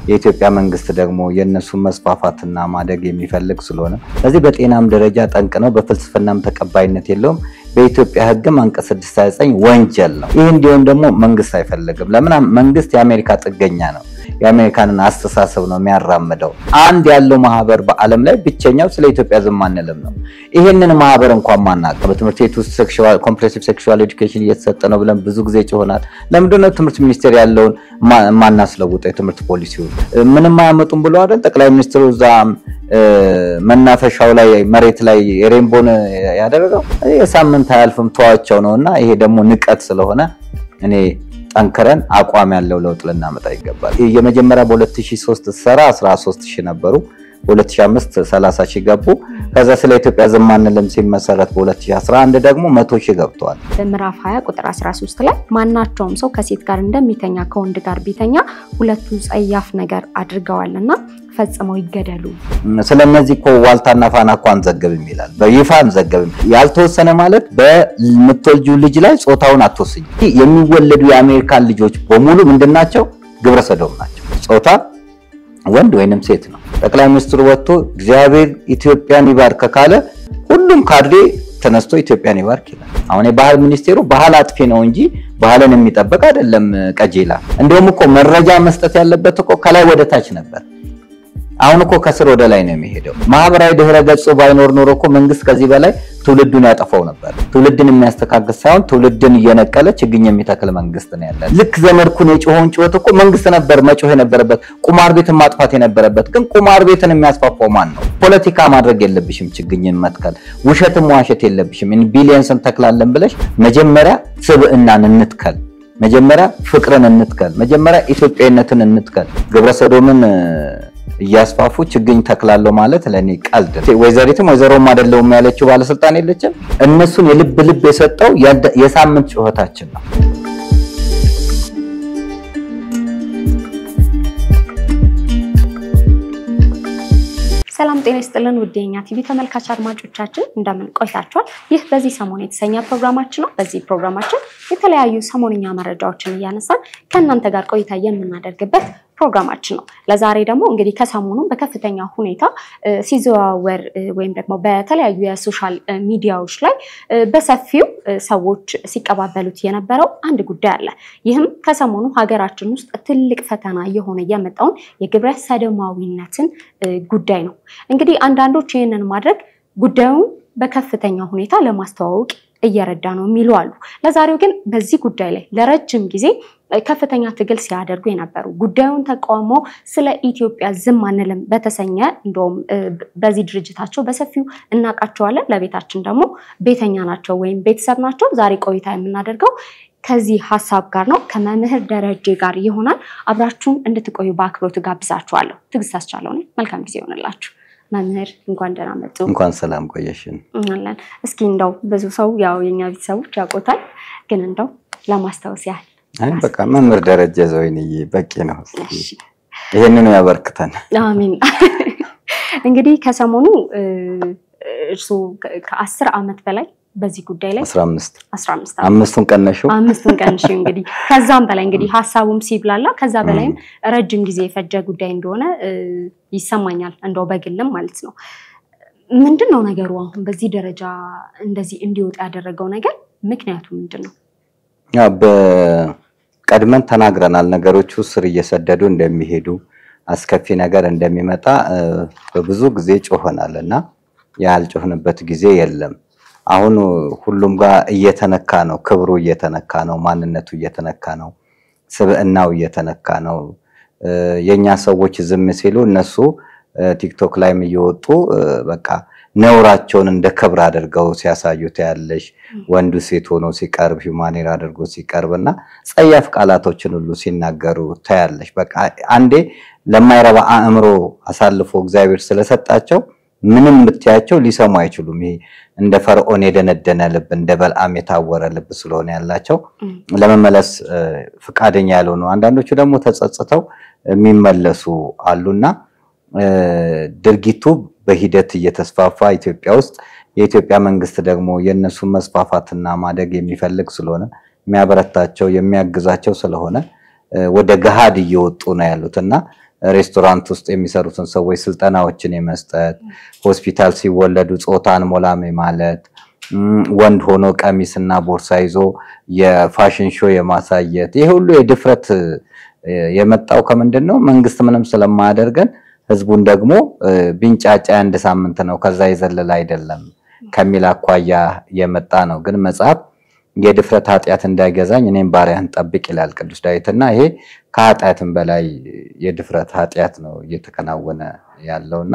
የኢትዮጵያ መንግስት ደግሞ የእነሱን መስፋፋትና ማደግ የሚፈልግ ስለሆነ ስለዚህ በጤናም ደረጃ ጠንቅ ነው፣ በፍልስፍናም ተቀባይነት የለውም። በኢትዮጵያ ሕግም አንቀጽ 629 ወንጀል ነው። ይህ እንዲሆን ደግሞ መንግስት አይፈልግም። ለምን? መንግስት የአሜሪካ ጥገኛ ነው። የአሜሪካንን አስተሳሰብ ነው የሚያራምደው። አንድ ያለው ማህበር በዓለም ላይ ብቸኛው ስለ ኢትዮጵያ ዝም አንልም ነው። ይሄንን ማህበር እንኳን ማናውቅ በትምህርት ቤት ውስጥ ኮምፕሬሲቭ ሴክሹዋል ኤዱኬሽን እየተሰጠ ነው ብለን ብዙ ጊዜ ጭሆናል። ለምንድነው ትምህርት ሚኒስቴር ያለውን ማናስለውጠው? የትምህርት ፖሊሲውን ምንም አያመጡም ብሎ አይደል ጠቅላይ ሚኒስትሩ እዛ መናፈሻው ላይ መሬት ላይ ሬንቦን ያደረገው የሳምንት አያልፍም ተዋቸው ነው። እና ይሄ ደግሞ ንቀት ስለሆነ እኔ ጠንክረን አቋም ያለው ለውጥ ልናመጣ ይገባል። የመጀመሪያ በ2003 ሰራ 13 ሺህ ነበሩ። በ2005 30 ሺህ ገቡ። ከዛ ስለ ኢትዮጵያ ዝም አንልም ሲመሰረት በ2011 ደግሞ 100 ሺህ ገብተዋል። በምዕራፍ 20 ቁጥር 13 ላይ ማናቸውም ሰው ከሴት ጋር እንደሚተኛ ከወንድ ጋር ቢተኛ ሁለቱ ጸያፍ ነገር አድርገዋልና ፈጽመው ይገደሉ። ስለነዚህ እኮ ዋልታና ፋና እኮ አንዘገብም ይላል። በይፋ አንዘገብም። ያልተወሰነ ማለት በምትወልጁ ልጅ ላይ ጾታውን አትወስኝ። የሚወለዱ የአሜሪካን ልጆች በሙሉ ምንድናቸው? ግብረ ሰዶም ናቸው። ጾታ ወንድ ወይንም ሴት ነው። ጠቅላይ ሚኒስትሩ ወጥቶ እግዚአብሔር ኢትዮጵያን ይባርክ ካለ ሁሉም ካድሬ ተነስቶ ኢትዮጵያን ይባርክ ይላል። አሁን የባህል ሚኒስቴሩ ባህል አጥፊ ነው እንጂ ባህልን የሚጠበቅ አይደለም። ቀጄላ እንደውም እኮ መረጃ መስጠት ያለበት እኮ ከላይ ወደ ታች ነበር። አሁን እኮ ከስር ወደ ላይ ነው የሚሄደው። ማህበራዊ ድህረ ገጹ ባይኖር ኖሮ እኮ መንግስት ከዚህ በላይ ትውልዱን ያጠፋው ነበር። ትውልድን የሚያስተካክል ሳይሆን ትውልድን እየነቀለ ችግኝ የሚተክል መንግስት ነው ያለ። ልክ ዘመድኩን የጮኸውን ጩኸት እኮ መንግስት ነበር መጮህ የነበረበት፣ ቁማር ቤትን ማጥፋት የነበረበት። ግን ቁማር ቤትን የሚያስፋፋው ማን ነው? ፖለቲካ ማድረግ የለብሽም ችግኝን መትከል፣ ውሸትም ዋሸት የለብሽም። ቢሊየንስ እንተክላለን ብለሽ መጀመሪያ ስብዕናን እንትከል መጀመሪያ ፍቅርን እንትከል። መጀመሪያ ኢትዮጵያዊነትን እንትከል። ግብረሰዶምን እያስፋፉ ችግኝ ተክላለሁ ማለት ለእኔ ቀልድ። ወይዘሪትም ወይዘሮም አይደለሁም ያለችው ባለስልጣን የለችም። እነሱን የልብ ልብ የሰጠው የሳምንት ጩኸታችን ነው። ሰላም ጤና ይስጥልን ውድ የኛ ቲቪ ተመልካች አድማጮቻችን እንደምን ቆይታችኋል? ይህ በዚህ ሰሞን የተሰኘ ፕሮግራማችን ነው። በዚህ ፕሮግራማችን የተለያዩ ሰሞንኛ መረጃዎችን እያነሳን ከእናንተ ጋር ቆይታ የምናደርግበት ፕሮግራማችን ነው። ለዛሬ ደግሞ እንግዲህ ከሰሞኑ በከፍተኛ ሁኔታ ሲዘዋወር ወይም ደግሞ በተለያዩ የሶሻል ሚዲያዎች ላይ በሰፊው ሰዎች ሲቀባበሉት የነበረው አንድ ጉዳይ አለ። ይህም ከሰሞኑ ሀገራችን ውስጥ ትልቅ ፈተና እየሆነ የመጣውን የግብረ ሰዶማዊነትን ጉዳይ ነው። እንግዲህ አንዳንዶች ይህንን ማድረግ ጉዳዩን በከፍተኛ ሁኔታ ለማስተዋወቅ እየረዳ ነው የሚሉ አሉ። ለዛሬው ግን በዚህ ጉዳይ ላይ ለረጅም ጊዜ ከፍተኛ ትግል ሲያደርጉ የነበሩ ጉዳዩን ተቃውሞ ስለ ኢትዮጵያ ዝም አንልም በተሰኘ እንደውም በዚህ ድርጅታቸው በሰፊው እናውቃቸዋለን። ለቤታችን ደግሞ ቤተኛ ናቸው ወይም ቤተሰብ ናቸው። ዛሬ ቆይታ የምናደርገው ከዚህ ሀሳብ ጋር ነው። ከመምህር ደረጀ ጋር ይሆናል። አብራችሁን እንድትቆዩ በአክብሮት ጋብዛችኋለሁ። ትዕግስት አስቻለው ነኝ። መልካም ጊዜ ይሆንላችሁ። መምህር እንኳን ደህና መጡ። እንኳን ሰላም ቆየሽን። አለን እስኪ እንደው ብዙ ሰው ያው የኛ ቤተሰቦች ያውቆታል፣ ግን እንደው ለማስታወስ ያህል አይ በቃ መምህር ደረጀ ዘወይንዬ በቂ ነው። ይህንኑ ያበርክተን። አሚን። እንግዲህ ከሰሞኑ እርስዎ ከአስር ዓመት በላይ በዚህ ጉዳይ ላይ አስራ አምስት አስራ አምስት አምስቱን ቀነሽው አምስቱን ቀንሽ እንግዲህ ከዛም በላይ እንግዲህ ሀሳቡም ሲብላላ ከዛ በላይም ረጅም ጊዜ የፈጀ ጉዳይ እንደሆነ ይሰማኛል፣ እንደው በግልም ማለት ነው። ምንድን ነው ነገሩ? አሁን በዚህ ደረጃ እንደዚህ እንዲወጣ ያደረገው ነገር ምክንያቱ ምንድን ነው? ያው በቀድመን ተናግረናል። ነገሮቹ ስር እየሰደዱ እንደሚሄዱ አስከፊ ነገር እንደሚመጣ በብዙ ጊዜ ጮሆናል እና ያልጮህንበት ጊዜ የለም። አሁን ሁሉም ጋር እየተነካ ነው። ክብሩ እየተነካ ነው። ማንነቱ እየተነካ ነው። ስብዕናው እየተነካ ነው። የኛ ሰዎች ዝም ሲሉ እነሱ ቲክቶክ ላይም እየወጡ በቃ ነውራቸውን እንደ ክብር አድርገው ሲያሳዩ ታያለሽ። ወንዱ ሴት ሆኖ ሲቀርብ ሂውማኔር አድርጎ ሲቀርብ እና ጸያፍ ቃላቶችን ሁሉ ሲናገሩ ታያለሽ። በቃ አንዴ ለማይረባ አእምሮ አሳልፎ እግዚአብሔር ስለሰጣቸው ምንም ብትያቸው ሊሰሙ አይችሉም። ይሄ እንደ ፈርዖን የደነደነ ልብ፣ እንደ በልዓም የታወረ ልብ ስለሆነ ያላቸው ለመመለስ ፈቃደኛ ያልሆኑ፣ አንዳንዶቹ ደግሞ ተጸጽተው የሚመለሱ አሉና ድርጊቱ በሂደት እየተስፋፋ ኢትዮጵያ ውስጥ የኢትዮጵያ መንግስት ደግሞ የእነሱን መስፋፋትና ማደግ የሚፈልግ ስለሆነ የሚያበረታቸው የሚያግዛቸው ስለሆነ ወደ ገሃድ እየወጡ ነው ያሉት እና ሬስቶራንት ውስጥ የሚሰሩትን ሰዎች ስልጠናዎችን የመስጠት ሆስፒታል ሲወለዱ ጾታን ሞላሜ ማለት ወንድ ሆኖ ቀሚስና ቦርሳ ይዞ የፋሽን ሾው የማሳየት ይሄ ሁሉ የድፍረት የመጣው ከምንድን ነው? መንግስት ምንም ስለማያደርገን ህዝቡን ደግሞ ቢንጫጫ አንድ ሳምንት ነው ከዛ የዘለለ አይደለም ከሚል አኳያ የመጣ ነው። ግን መጽሐፍ የድፍረት ኃጢአት እንዳይገዛኝ እኔም ባሪያን ጠብቅ ይላል ቅዱስ ዳዊትና ይሄ ከኃጢአትም በላይ የድፍረት ኃጢአት ነው እየተከናወነ ያለውና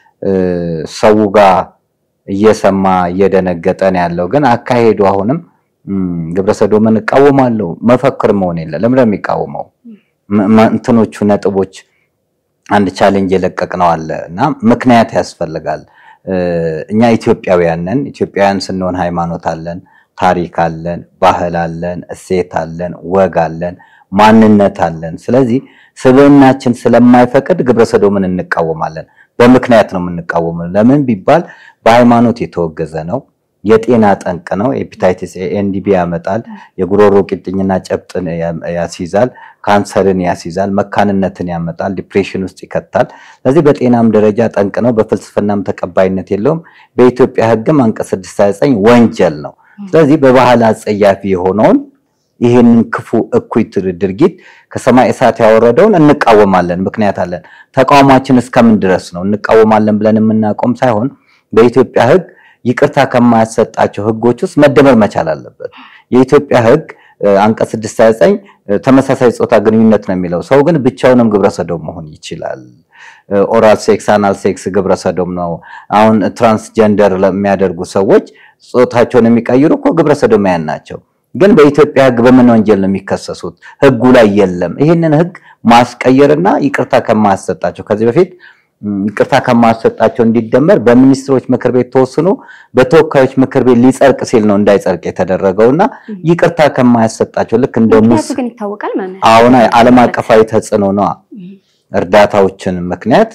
ሰው ጋር እየሰማ እየደነገጠ ነው ያለው። ግን አካሄዱ አሁንም ግብረሰዶምን እቃወማለሁ መፈክር መሆን የለ ለምን የሚቃወመው እንትኖቹ ነጥቦች አንድ ቻሌንጅ የለቀቅነው አለ እና ምክንያት ያስፈልጋል። እኛ ኢትዮጵያውያን ነን። ኢትዮጵያውያን ስንሆን ሃይማኖት አለን፣ ታሪክ አለን፣ ባህል አለን፣ እሴት አለን፣ ወግ አለን፣ ማንነት አለን። ስለዚህ ስብዕናችን ስለማይፈቅድ ግብረሰዶምን እንቃወማለን። በምክንያት ነው የምንቃወመው። ለምን ቢባል በሃይማኖት የተወገዘ ነው። የጤና ጠንቅ ነው። ኤፒታይቲስ ኤንዲቢ ያመጣል። የጉሮሮ ቂጥኝና ጨብጥን ያስይዛል። ካንሰርን ያስይዛል። መካንነትን ያመጣል። ዲፕሬሽን ውስጥ ይከታል። ስለዚህ በጤናም ደረጃ ጠንቅ ነው። በፍልስፍናም ተቀባይነት የለውም። በኢትዮጵያ ሕግም አንቀጽ 629 ወንጀል ነው። ስለዚህ በባህል አጸያፊ የሆነውን ይህንን ክፉ እኩይ ድርጊት ከሰማይ እሳት ያወረደውን እንቃወማለን። ምክንያት አለን። ተቃውሟችን እስከምን ድረስ ነው? እንቃወማለን ብለን የምናቆም ሳይሆን በኢትዮጵያ ሕግ ይቅርታ ከማያሰጣቸው ህጎች ውስጥ መደመር መቻል አለበት። የኢትዮጵያ ህግ አንቀጽ 629 ተመሳሳይ ጾታ ግንኙነት ነው የሚለው። ሰው ግን ብቻውንም ግብረሰዶም መሆን ይችላል። ኦራል ሴክስ፣ አናል ሴክስ ግብረሰዶም ነው። አሁን ትራንስጀንደር ለሚያደርጉ ሰዎች ጾታቸውን የሚቀይሩ እኮ ግብረሰዶማያን ናቸው። ግን በኢትዮጵያ ህግ በምን ወንጀል ነው የሚከሰሱት? ህጉ ላይ የለም። ይህንን ህግ ማስቀየርና ይቅርታ ከማያሰጣቸው ከዚህ በፊት ይቅርታ ከማሰጣቸው እንዲደመር በሚኒስትሮች ምክር ቤት ተወስኖ በተወካዮች ምክር ቤት ሊጸድቅ ሲል ነው እንዳይጸድቅ የተደረገው እና ይቅርታ ከማያሰጣቸው ልክ እንደ ሙስ ግን ይታወቃል ማለት አሁን ዓለም አቀፋዊ ተጽዕኖ ነው። እርዳታዎችን ምክንያት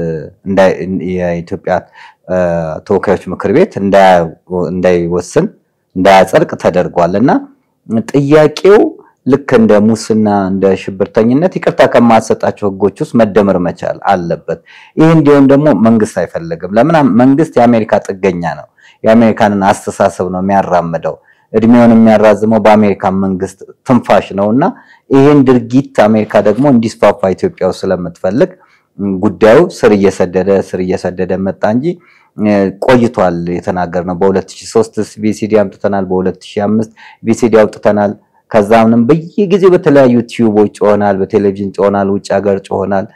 የኢትዮጵያ ተወካዮች ምክር ቤት እንዳይወስን እንዳያጸድቅ ተደርጓል እና ጥያቄው ልክ እንደ ሙስና እንደ ሽብርተኝነት ይቅርታ ከማሰጣቸው ህጎች ውስጥ መደመር መቻል አለበት። ይህ እንዲሆን ደግሞ መንግስት አይፈልግም። ለምን? መንግስት የአሜሪካ ጥገኛ ነው። የአሜሪካንን አስተሳሰብ ነው የሚያራምደው። እድሜውን የሚያራዝመው በአሜሪካ መንግስት ትንፋሽ ነው እና ይህን ድርጊት አሜሪካ ደግሞ እንዲስፋፋ ኢትዮጵያ ውስጥ ስለምትፈልግ ጉዳዩ ስር እየሰደደ ስር እየሰደደ መጣ እንጂ ቆይቷል። የተናገርነው በ2003 ቪሲዲ አምጥተናል። በ2005 ቪሲዲ አውጥተናል። ከዛምንም በየጊዜው በተለያዩ ቲዩቦች ጮሆናል፣ በቴሌቪዥን ጮሆናል፣ ውጭ ሀገር ጮሆናል፣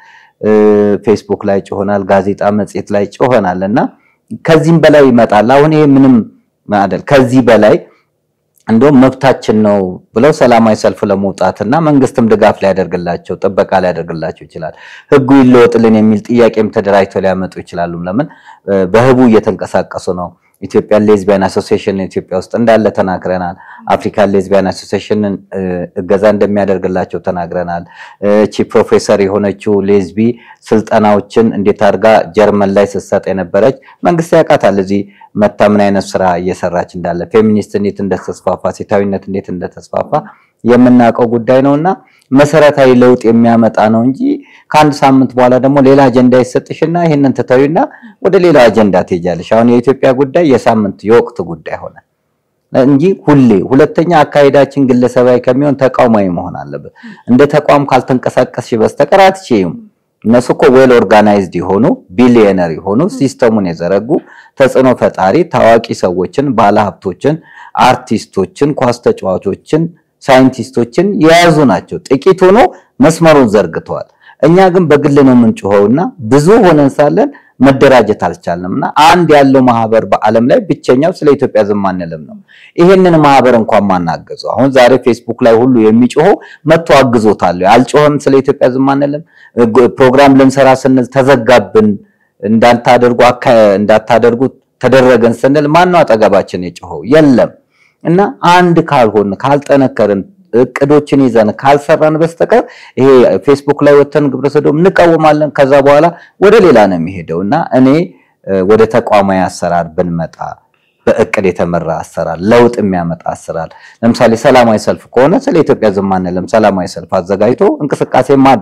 ፌስቡክ ላይ ጮሆናል፣ ጋዜጣ መጽሔት ላይ ጮሆናል እና ከዚህም በላይ ይመጣል። አሁን ይሄ ምንም አይደል። ከዚህ በላይ እንደውም መብታችን ነው ብለው ሰላማዊ ሰልፍ ለመውጣትና መንግስትም ድጋፍ ሊያደርግላቸው ጥበቃ ሊያደርግላቸው ይችላል። ህጉ ይለወጥልን የሚል ጥያቄም ተደራጅተው ሊያመጡ ይችላሉ። ለምን በህቡ እየተንቀሳቀሱ ነው። ኢትዮጵያን ሌዝቢያን አሶሲዬሽን ኢትዮጵያ ውስጥ እንዳለ ተናግረናል። አፍሪካን ሌዝቢያን አሶሲዬሽንን እገዛ እንደሚያደርግላቸው ተናግረናል። እቺ ፕሮፌሰር የሆነችው ሌዝቢ ስልጠናዎችን እንዴት አድርጋ ጀርመን ላይ ስትሰጥ የነበረች መንግስት ያውቃታል። እዚህ መታ ምን አይነት ስራ እየሰራች እንዳለ ፌሚኒስት እንዴት እንደተስፋፋ፣ ሴታዊነት እንዴት እንደተስፋፋ የምናውቀው ጉዳይ ነው እና መሰረታዊ ለውጥ የሚያመጣ ነው እንጂ ከአንድ ሳምንት በኋላ ደግሞ ሌላ አጀንዳ ይሰጥሽና ይህንን ትተዊና ወደ ሌላ አጀንዳ ትሄጃለሽ። አሁን የኢትዮጵያ ጉዳይ የሳምንት የወቅት ጉዳይ ሆነ እንጂ ሁሌ ሁለተኛ አካሄዳችን ግለሰባዊ ከሚሆን ተቋማዊ መሆን አለበት። እንደ ተቋም ካልተንቀሳቀስሽ በስተቀር አትችይም። እነሱ እኮ ዌል ኦርጋናይዝድ የሆኑ ቢሊየነር የሆኑ ሲስተሙን የዘረጉ ተጽዕኖ ፈጣሪ ታዋቂ ሰዎችን፣ ባለሀብቶችን፣ አርቲስቶችን፣ ኳስ ተጫዋቾችን ሳይንቲስቶችን የያዙ ናቸው። ጥቂት ሆኖ መስመሩን ዘርግተዋል። እኛ ግን በግል ነው የምንጮኸውና ብዙ ሆነን ሳለን መደራጀት አልቻልንም እና አንድ ያለው ማህበር በዓለም ላይ ብቸኛው ስለ ኢትዮጵያ ዝም አንልም ነው። ይሄንን ማህበር እንኳን ማናገዘው አሁን ዛሬ ፌስቡክ ላይ ሁሉ የሚጮኸው መጥቶ አግዞታል። አልጮኸም። ስለ ኢትዮጵያ ዝም አንልም። ፕሮግራም ልንሰራ ስንል ተዘጋብን፣ እንዳታደርጉ እንዳታደርጉ ተደረገን ስንል ማነው አጠገባችን የጮኸው? የለም። እና አንድ ካልሆን ካልጠነከርን እቅዶችን ይዘን ካልሰራን በስተቀር ይሄ ፌስቡክ ላይ ወተን ግብረሰዶም እንቃወማለን። ከዛ በኋላ ወደ ሌላ ነው የሚሄደው እና እኔ ወደ ተቋማዊ አሰራር ብንመጣ በእቅድ የተመራ አሰራር፣ ለውጥ የሚያመጣ አሰራር። ለምሳሌ ሰላማዊ ሰልፍ ከሆነ ስለ ኢትዮጵያ ዝም አንልም። ሰላማዊ ሰልፍ አዘጋጅቶ እንቅስቃሴ ማድረግ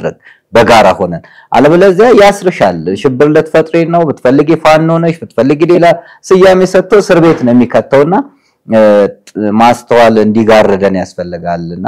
በጋራ ሆነን። አለበለዚያ ያስርሻል። ሽብር ልትፈጥሪ ነው ብትፈልጊ ፋኖ ነሽ ብትፈልጊ ሌላ ስያሜ ሰጥቶ እስር ቤት ነው የሚከተውና ማስተዋል እንዲጋርደን ያስፈልጋልና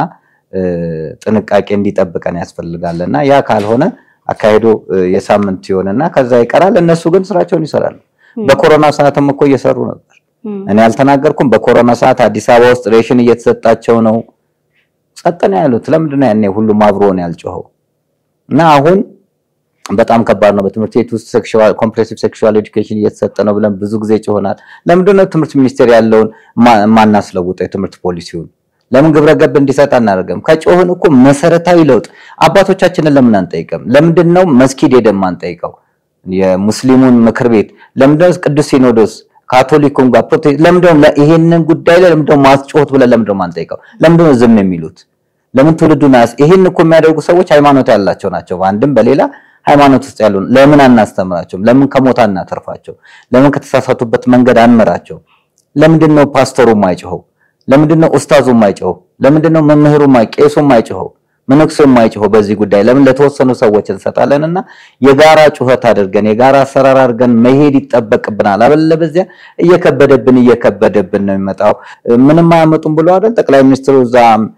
ጥንቃቄ እንዲጠብቀን ያስፈልጋልና ያ ካልሆነ አካሄዱ የሳምንት ይሆንና ከዛ ይቀራል። እነሱ ግን ስራቸውን ይሰራሉ። በኮሮና ሰዓትም እኮ እየሰሩ ነበር። እኔ አልተናገርኩም። በኮሮና ሰዓት አዲስ አበባ ውስጥ ሬሽን እየተሰጣቸው ነው። ጸጥ ነው ያሉት። ለምንድን ነው ያኔ ሁሉም አብሮ ነው ያልጮኸው? እና አሁን በጣም ከባድ ነው። በትምህርት ቤት ውስጥ ሴክሹዋል ኮምፕሬሲቭ ሴክሹዋል ኤዱኬሽን እየተሰጠ ነው ብለን ብዙ ጊዜ ጮሆናል። ለምንድን ነው ትምህርት ሚኒስቴር ያለውን ማናስለውጠው የትምህርት ፖሊሲውን? ለምን ግብረ ገብ እንዲሰጥ አናደርግም? ከጮህን እኮ መሰረታዊ ለውጥ አባቶቻችንን ለምን አንጠይቅም? ለምንድን ነው መስጊድ ሄደን አንጠይቀው? የሙስሊሙን ምክር ቤት ለምንድን ነው ቅዱስ ሲኖዶስ ካቶሊኩም ጋር ፕሮቴስታንት ለምንድን ነው ይሄንን ጉዳይ ላይ ለምንድን ነው ማስጮህት ብለን ለምንድን ነው ማንጠይቀው? ለምንድን ነው ዝም የሚሉት? ለምን ትውልዱን አያስ ይሄን እኮ የሚያደርጉ ሰዎች ሃይማኖት ያላቸው ናቸው። በአንድም በሌላ ሃይማኖት ውስጥ ያሉ ለምን አናስተምራቸውም? ለምን ከሞት አናተርፋቸው? ለምን ከተሳሳቱበት መንገድ አንመራቸው? ለምንድን ነው ፓስተሩ የማይጮኸው? ለምንድን ነው ኡስታዙ የማይጮኸው? ለምንድን ነው መምህሩ ቄሱ የማይጮኸው? መነኩሴው የማይጮኸው? በዚህ ጉዳይ ለምን ለተወሰኑ ሰዎች እንሰጣለንና የጋራ ጩኸት አድርገን የጋራ አሰራር አድርገን መሄድ ይጠበቅብናል። አለበለዚያ እየከበደብን እየከበደብን ነው የሚመጣው። ምንም አያመጡም ብሎ አይደል ጠቅላይ ሚኒስትሩ እዛ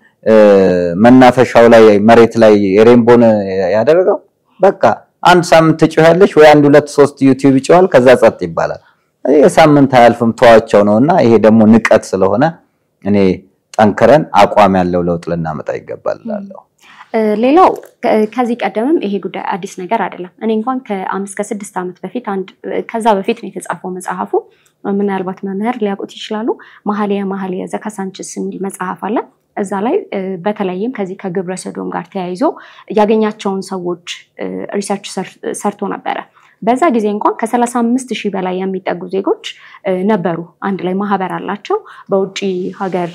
መናፈሻው ላይ መሬት ላይ ሬንቦን ያደረገው በቃ አንድ ሳምንት ትጮያለሽ ወይ አንድ ሁለት ሶስት ዩቲዩብ ይጮሃል፣ ከዛ ጸጥ ይባላል። የሳምንት አያልፍም ተዋቸው ነውና ይሄ ደግሞ ንቀት ስለሆነ እኔ ጠንክረን አቋም ያለው ለውጥ ልናመጣ ይገባል እላለሁ። ሌላው ከዚህ ቀደምም ይሄ ጉዳይ አዲስ ነገር አይደለም። እኔ እንኳን ከአምስት ከስድስት ዓመት በፊት አንድ ከዛ በፊት ነው የተጻፈው መጽሐፉ። ምናልባት መምህር ሊያውቁት ይችላሉ። መኃልየ መኃልየ ዘካሳንችስ የሚል መጽሐፍ አለ። እዛ ላይ በተለይም ከዚህ ከግብረ ሰዶም ጋር ተያይዞ ያገኛቸውን ሰዎች ሪሰርች ሰርቶ ነበረ። በዛ ጊዜ እንኳን ከሰላሳ አምስት ሺህ በላይ የሚጠጉ ዜጎች ነበሩ። አንድ ላይ ማህበር አላቸው። በውጭ ሀገር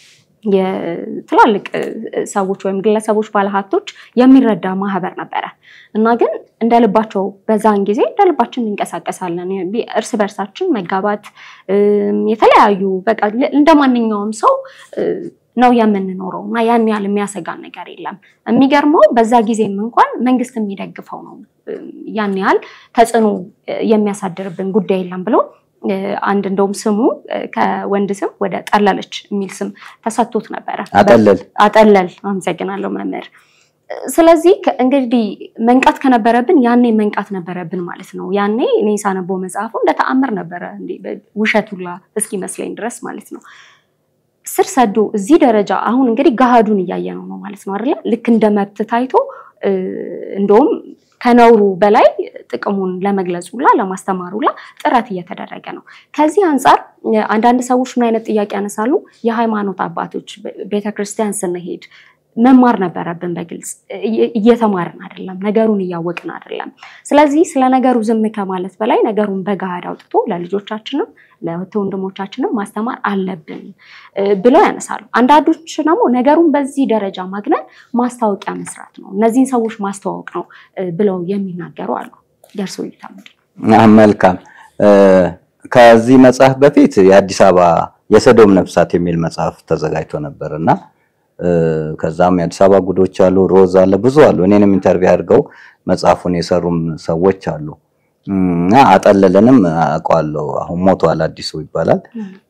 የትላልቅ ሰዎች ወይም ግለሰቦች ባለሀብቶች የሚረዳ ማህበር ነበረ እና ግን እንደ ልባቸው በዛን ጊዜ እንደ ልባችን እንንቀሳቀሳለን። እርስ በርሳችን መጋባት የተለያዩ በቃ እንደ ማንኛውም ሰው ነው የምንኖረው እና ያን ያህል የሚያሰጋን ነገር የለም። የሚገርመው በዛ ጊዜም እንኳን መንግስት የሚደግፈው ነው ያን ያህል ተጽዕኖ የሚያሳድርብን ጉዳይ የለም ብሎ አንድ እንደውም ስሙ ከወንድ ስም ወደ ጠለለች የሚል ስም ተሰጥቶት ነበረ። አጠለል አጠለል። አመሰግናለሁ መምህር። ስለዚህ እንግዲህ መንቃት ከነበረብን ያኔ መንቃት ነበረብን ማለት ነው። ያኔ እኔ ሳነበው መጽሐፉ እንደ ተአምር ነበረ ውሸት ሁላ እስኪመስለኝ ድረስ ማለት ነው። ስር ሰዶ እዚህ ደረጃ አሁን እንግዲህ ገሃዱን እያየነው ነው ማለት ነው አይደለ? ልክ እንደ መብት ታይቶ እንደውም ከነውሩ በላይ ጥቅሙን ለመግለጽ ሁላ ለማስተማር ሁላ ጥረት እየተደረገ ነው። ከዚህ አንጻር አንዳንድ ሰዎች ምን አይነት ጥያቄ ያነሳሉ? የሃይማኖት አባቶች ቤተክርስቲያን ስንሄድ መማር ነበረብን። በግልጽ እየተማርን አይደለም፣ ነገሩን እያወቅን አይደለም። ስለዚህ ስለ ነገሩ ዝም ከማለት በላይ ነገሩን በገሃድ አውጥቶ ለልጆቻችንም ለእህት ወንድሞቻችንም ማስተማር አለብን ብለው ያነሳሉ። አንዳንዶች ደግሞ ነገሩን በዚህ ደረጃ ማግነን ማስታወቂያ መስራት ነው፣ እነዚህን ሰዎች ማስተዋወቅ ነው ብለው የሚናገሩ አሉ። የእርስዎ እይታ ምንድን ነው? መልካም። ከዚህ መጽሐፍ በፊት የአዲስ አበባ የሰዶም ነፍሳት የሚል መጽሐፍ ተዘጋጅቶ ነበር እና ከዛም የአዲስ አበባ ጉዶች አሉ፣ ሮዝ አለ፣ ብዙ አሉ። እኔንም ኢንተርቪው አድርገው መጽሐፉን የሰሩም ሰዎች አሉ። እና አጠለለንም አውቀዋለሁ። አሁን ሞቷል፣ አዲሱ ይባላል።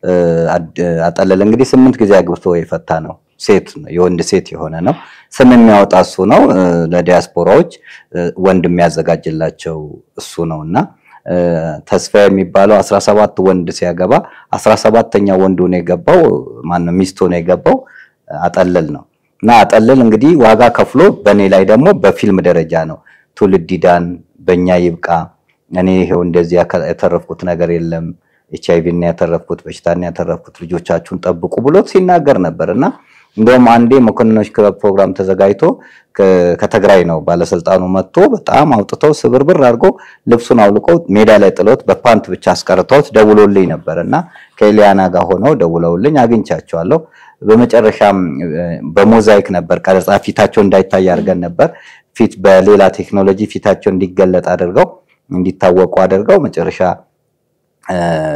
አጠለለ እንግዲህ ስምንት ጊዜ አግብቶ የፈታ ነው። ሴት የወንድ ሴት የሆነ ነው። ስም የሚያወጣ እሱ ነው። ለዲያስፖራዎች ወንድ የሚያዘጋጅላቸው እሱ ነው እና ተስፋ የሚባለው አስራ ሰባት ወንድ ሲያገባ አስራ ሰባተኛ ወንዱ ነው የገባው ማነው ሚስቱ ነው የገባው አጠለል ነው እና አጠለል እንግዲህ ዋጋ ከፍሎ በእኔ ላይ ደግሞ በፊልም ደረጃ ነው ትውልድ ይዳን በእኛ ይብቃ እኔ ይሄው እንደዚህ ያተረፍኩት ነገር የለም ኤች አይቪ እና ያተረፍኩት በሽታን ያተረፍኩት ልጆቻችሁን ጠብቁ ብሎ ሲናገር ነበር እና እንደውም አንዴ መኮንኖች ክበብ ፕሮግራም ተዘጋጅቶ ከትግራይ ነው ባለስልጣኑ መጥቶ በጣም አውጥተው ስብርብር አድርጎ ልብሱን አውልቆ ሜዳ ላይ ጥሎት በፓንት ብቻ አስቀርተውት ደውሎልኝ ነበር እና ከኤሊያና ጋር ሆነው ደውለውልኝ አግኝቻቸዋለሁ። በመጨረሻም በሞዛይክ ነበር ቀረጻ ፊታቸው እንዳይታይ አድርገን ነበር። ፊት በሌላ ቴክኖሎጂ ፊታቸው እንዲገለጥ አድርገው እንዲታወቁ አድርገው መጨረሻ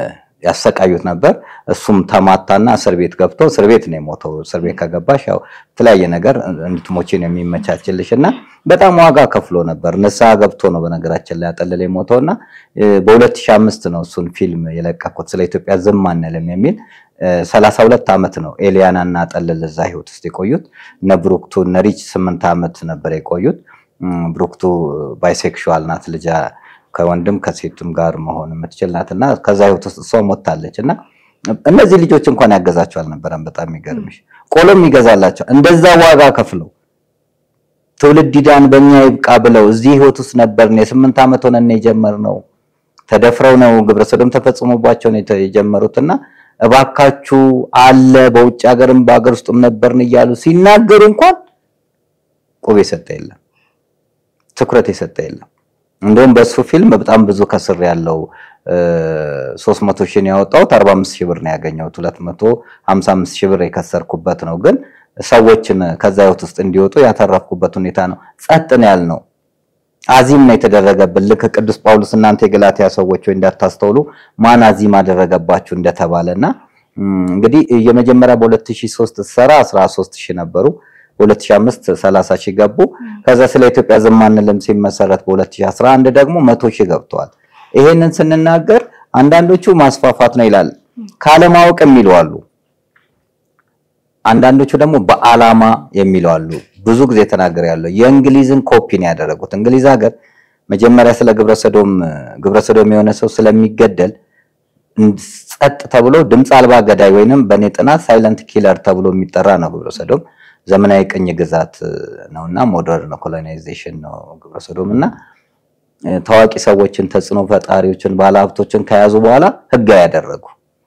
ያሰቃዩት ነበር። እሱም ተማታና እስር ቤት ገብቶ እስር ቤት ነው የሞተው። እስር ቤት ከገባሽ ያው የተለያየ ነገር እንድትሞቺ ነው የሚመቻችልሽ እና በጣም ዋጋ ከፍሎ ነበር። ንስሐ ገብቶ ነው በነገራችን ላይ አጠለለ የሞተው እና በ2005 ነው እሱን ፊልም የለቀኩት ስለ ኢትዮጵያ ዝም አንልም የሚል ሰላሳ ሁለት ዓመት ነው ኤሊያና እና አጠለለ እዛ ህይወት ውስጥ የቆዩት። እነ ብሩክቱ እነ ሪች ስምንት ዓመት ነበር የቆዩት። ብሩክቱ ባይሴክሹዋል ናት ልጃ ከወንድም ከሴቱም ጋር መሆን የምትችል ናት እና ከዛ ህይወት ውስጥ እሷ ሞታለች እና እነዚህ ልጆች እንኳን ያገዛቸው አልነበረም። በጣም የሚገርምሽ ቆሎም ይገዛላቸው እንደዛ ዋጋ ከፍለው ትውልድ ይዳን በእኛ ይብቃ ብለው እዚህ ህይወት ውስጥ ነበርን። የስምንት ዓመት ሆነን የጀመርነው ተደፍረው ነው ግብረ ሰዶም ተፈጽሞባቸው ነው የጀመሩትና እባካችሁ አለ በውጭ ሀገርም በሀገር ውስጥም ነበርን እያሉ ሲናገሩ እንኳን ቁብ የሰጠ የለም፣ ትኩረት የሰጠ የለም። እንደውም በሱ ፊልም በጣም ብዙ ከስር ያለው 300 ሺህ ነው ያወጣሁት፣ 45 ሺህ ብር ነው ያገኘሁት። 255 ሺህ ብር የከሰርኩበት ነው። ግን ሰዎችን ከዛ ህይወት ውስጥ እንዲወጡ ያተረፍኩበት ሁኔታ ነው። ጸጥ ነው ያልነው። አዚም ነው የተደረገብን። ልክ ቅዱስ ጳውሎስ እናንተ የገላትያ ሰዎች ወይ እንዳታስተውሉ ማን አዚም አደረገባችሁ እንደተባለና እንግዲህ የመጀመሪያ በ2003 ሰራ 13 ሺህ ነበሩ። በ2005 30 ሺህ ገቡ። ከዛ ስለ ኢትዮጵያ ዝም አንልም ሲመሰረት በ2011 ደግሞ መቶ ሺህ ገብተዋል። ይሄንን ስንናገር አንዳንዶቹ ማስፋፋት ነው ይላል፣ ካለማወቅ የሚሉ አሉ። አንዳንዶቹ ደግሞ በዓላማ የሚሉ አሉ። ብዙ ጊዜ ተናገር ያለው የእንግሊዝን ኮፒ ነው ያደረጉት። እንግሊዝ ሀገር መጀመሪያ ስለ ግብረሰዶም ግብረሰዶም የሆነ ሰው ስለሚገደል ጸጥ ተብሎ ድምፅ አልባ ገዳይ ወይንም በእኔ ጥናት ሳይለንት ኪለር ተብሎ የሚጠራ ነው ግብረሰዶም። ዘመናዊ ቅኝ ግዛት ነውና ሞደርን ኮሎናይዜሽን ነው ግብረሰዶም እና ታዋቂ ሰዎችን ተጽዕኖ ፈጣሪዎችን ባለሀብቶችን ከያዙ በኋላ ህጋዊ ያደረጉ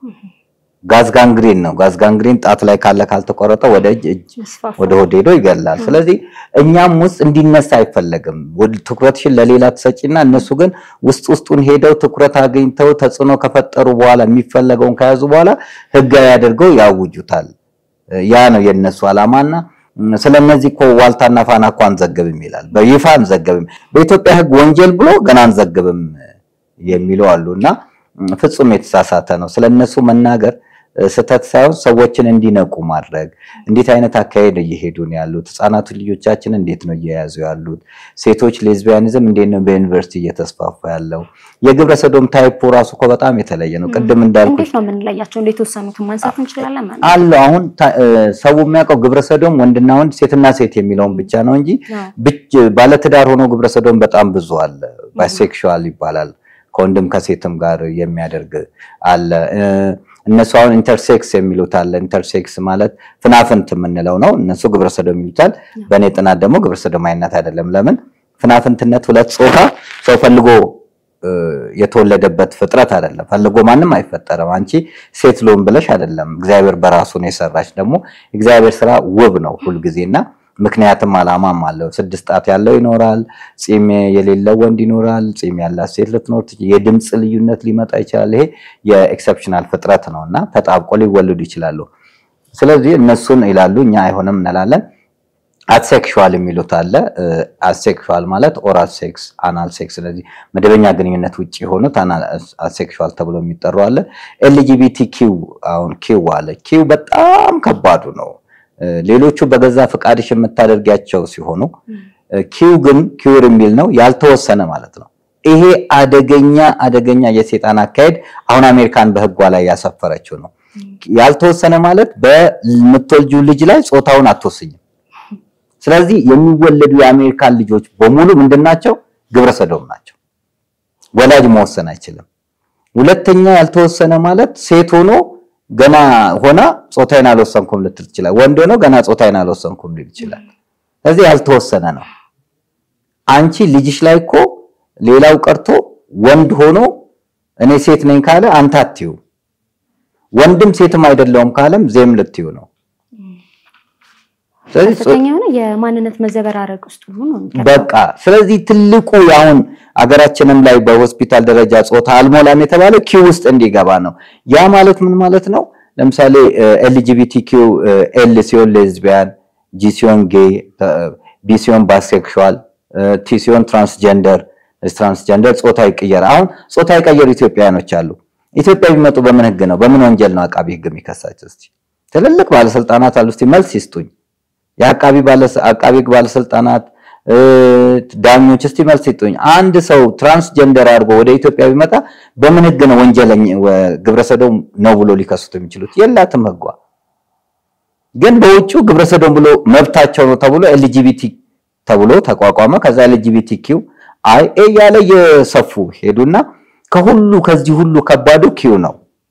ጋዝ ጋንግሪን ነው። ጋዝ ጋንግሪን ጣት ላይ ካለ ካልተቆረጠ ወደ እጅ እጅ ወደ ሆድ ሄዶ ይገላል። ስለዚህ እኛም ውስጥ እንዲነሳ አይፈለግም። ትኩረትሽን ለሌላ ትሰጪና እነሱ ግን ውስጥ ውስጡን ሄደው ትኩረት አግኝተው ተጽዕኖ ከፈጠሩ በኋላ የሚፈለገውን ከያዙ በኋላ ህጋዊ አድርገው ያውጁታል። ያ ነው የነሱ ዓላማና ስለነዚህ እኮ ዋልታና ፋና እኮ አንዘግብም ይላል። በይፋ አንዘግብም፣ በኢትዮጵያ ህግ ወንጀል ብሎ ገና አንዘግብም የሚሉ አሉና ፍጹም የተሳሳተ ነው። ስለነሱ መናገር ስህተት ሳይሆን ሰዎችን እንዲነቁ ማድረግ። እንዴት አይነት አካሄድ እየሄዱ ነው ያሉት? ህጻናቱ ልጆቻችን እንዴት ነው እየያዙ ያሉት? ሴቶች ሌዝቢያኒዝም እንዴት ነው በዩኒቨርሲቲ እየተስፋፋ ያለው? የግብረ ሰዶም ታይፑ ራሱ እኮ በጣም የተለየ ነው። ቅድም እንዳልኩ እንዴት ነው የምንለያቸው? እንዴት ወሰኑትን ማንሳት እንችላለን ማለት አለው። አሁን ሰው የሚያውቀው ግብረ ሰዶም ወንድና ወንድ ሴትና ሴት የሚለውን ብቻ ነው እንጂ ባለትዳር ሆኖ ግብረ ሰዶም በጣም ብዙ አለ። ባይሴክሹዋል ይባላል። ከወንድም ከሴትም ጋር የሚያደርግ አለ። እነሱ አሁን ኢንተርሴክስ የሚሉት አለ። ኢንተርሴክስ ማለት ፍናፍንት የምንለው ነው። እነሱ ግብረሰዶም ይሉታል። በእኔ ጥናት ደግሞ ግብረሰዶማዊነት አይደለም። ለምን ፍናፍንትነት ሁለት ጾታ ሰው ፈልጎ የተወለደበት ፍጥረት አይደለም። ፈልጎ ማንም አይፈጠርም። አንቺ ሴት ልሁን ብለሽ አይደለም። እግዚአብሔር በራሱ ነው የሰራች። ደግሞ እግዚአብሔር ስራ ውብ ነው ሁልጊዜና ምክንያትም አላማም አለው። ስድስት ጣት ያለው ይኖራል። ፂም የሌለው ወንድ ይኖራል። ፂም ያላት ሴት ልትኖር ትችል። የድምፅ ልዩነት ሊመጣ ይችላል። ይሄ የኤክሰፕሽናል ፍጥረት ነው እና ተጣብቆ ሊወለዱ ይችላሉ። ስለዚህ እነሱን ይላሉ፣ እኛ አይሆንም እንላለን። አሴክሹዋል የሚሉት አለ። አሴክሹዋል ማለት ኦራል ሴክስ፣ አናል ሴክስ፣ ስለዚህ መደበኛ ግንኙነት ውጭ የሆኑት አሴክሹዋል ተብሎ የሚጠሩ አለ። ኤልጂቢቲ ኪው አሁን ኪው አለ። ኪው በጣም ከባዱ ነው። ሌሎቹ በገዛ ፈቃድሽ የምታደርጊያቸው ሲሆኑ ኪው ግን ኪውር የሚል ነው ያልተወሰነ ማለት ነው። ይሄ አደገኛ አደገኛ የሴጣን አካሄድ አሁን አሜሪካን በሕጓ ላይ ያሰፈረችው ነው። ያልተወሰነ ማለት በምትወልጂው ልጅ ላይ ጾታውን አትወስኝም። ስለዚህ የሚወለዱ የአሜሪካን ልጆች በሙሉ ምንድናቸው? ግብረ ሰዶም ናቸው። ወላጅ መወሰን አይችልም። ሁለተኛ ያልተወሰነ ማለት ሴት ሆኖ ገና ሆና ጾታዬን አልወሰንኩም ልትል ትችላል። ወንድ ሆኖ ገና ጾታዬን አልወሰንኩም ሊል ይችላል። ስለዚህ ያልተወሰነ ነው። አንቺ ልጅሽ ላይ እኮ ሌላው ቀርቶ ወንድ ሆኖ እኔ ሴት ነኝ ካለ አንተ አትዩ፣ ወንድም ሴትም አይደለውም ካለም ዜም ልትዩ ነው። ከፍተኛ የሆነ የማንነት መዘበራረቅ ውስጥ ሁሉ ነው የሚቀርበው። በቃ ስለዚህ ትልቁ አሁን አገራችንም ላይ በሆስፒታል ደረጃ ጾታ አልሞላም የተባለው ኪው ውስጥ እንዲገባ ነው። ያ ማለት ምን ማለት ነው? ለምሳሌ ኤልጂቢቲ ኪው ኤል ሲሆን ሌዝቢያን፣ ጂ ሲሆን ጌይ፣ ቢ ሲሆን ባይሴክሹዋል፣ ቲ ሲሆን ትራንስጀንደር ትራንስጀንደር ጾታ ይቀየር። አሁን ጾታ የቀየሩ ኢትዮጵያውያኖች አሉ። ኢትዮጵያ ቢመጡ በምን ህግ ነው? በምን ወንጀል ነው አቃቢ ህግ የሚከሳቸው? እስቲ ትልልቅ ባለስልጣናት አሉ። እስቲ መልስ ይስጡኝ። የአቃቢ አቃቢ ህግ ባለስልጣናት ዳኞች እስቲ መልስ ይስጡኝ። አንድ ሰው ትራንስጀንደር አድርጎ ወደ ኢትዮጵያ ቢመጣ በምን ህግ ነው ወንጀለኛ ግብረሰዶም ነው ብሎ ሊከሱት የሚችሉት? የላትም ህጓ። ግን በውጭው ግብረሰዶም ብሎ መብታቸው ነው ተብሎ ኤልጂቢቲ ተብሎ ተቋቋመ። ከዛ ኤልጂቢቲ ኪው አይ ኤ ያለ የሰፉ ሄዱና ከሁሉ ከዚህ ሁሉ ከባዱ ኪው ነው።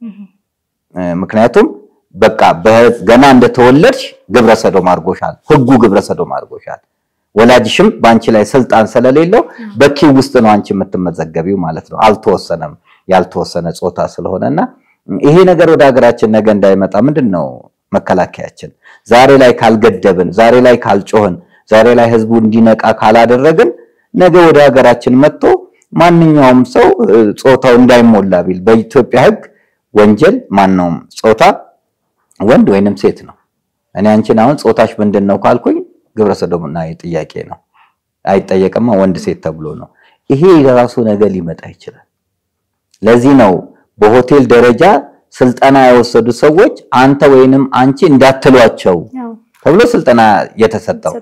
ምክንያቱም በቃ ገና እንደተወለድሽ ግብረሰዶም አድርጎሻል፣ ህጉ ግብረሰዶም አድርጎሻል። ወላጅሽም በአንቺ ላይ ስልጣን ስለሌለው በኪው ውስጥ ነው አንቺ የምትመዘገቢው ማለት ነው። አልተወሰነም፣ ያልተወሰነ ጾታ ስለሆነና ይሄ ነገር ወደ ሀገራችን ነገ እንዳይመጣ ምንድን ነው መከላከያችን? ዛሬ ላይ ካልገደብን፣ ዛሬ ላይ ካልጮህን፣ ዛሬ ላይ ህዝቡ እንዲነቃ ካላደረግን ነገ ወደ ሀገራችን መጥቶ ማንኛውም ሰው ጾታው እንዳይሞላ ቢል በኢትዮጵያ ህግ ወንጀል ማነውም ጾታ ወንድ ወይንም ሴት ነው። እኔ አንቺን አሁን ጾታሽ ምንድን ነው ካልኩኝ ግብረ ሰዶምና ጥያቄ ነው። አይጠየቅማ ወንድ ሴት ተብሎ ነው። ይሄ የራሱ ነገር ሊመጣ ይችላል። ለዚህ ነው በሆቴል ደረጃ ስልጠና የወሰዱ ሰዎች አንተ ወይንም አንቺ እንዳትሏቸው ተብሎ ስልጠና የተሰጠው።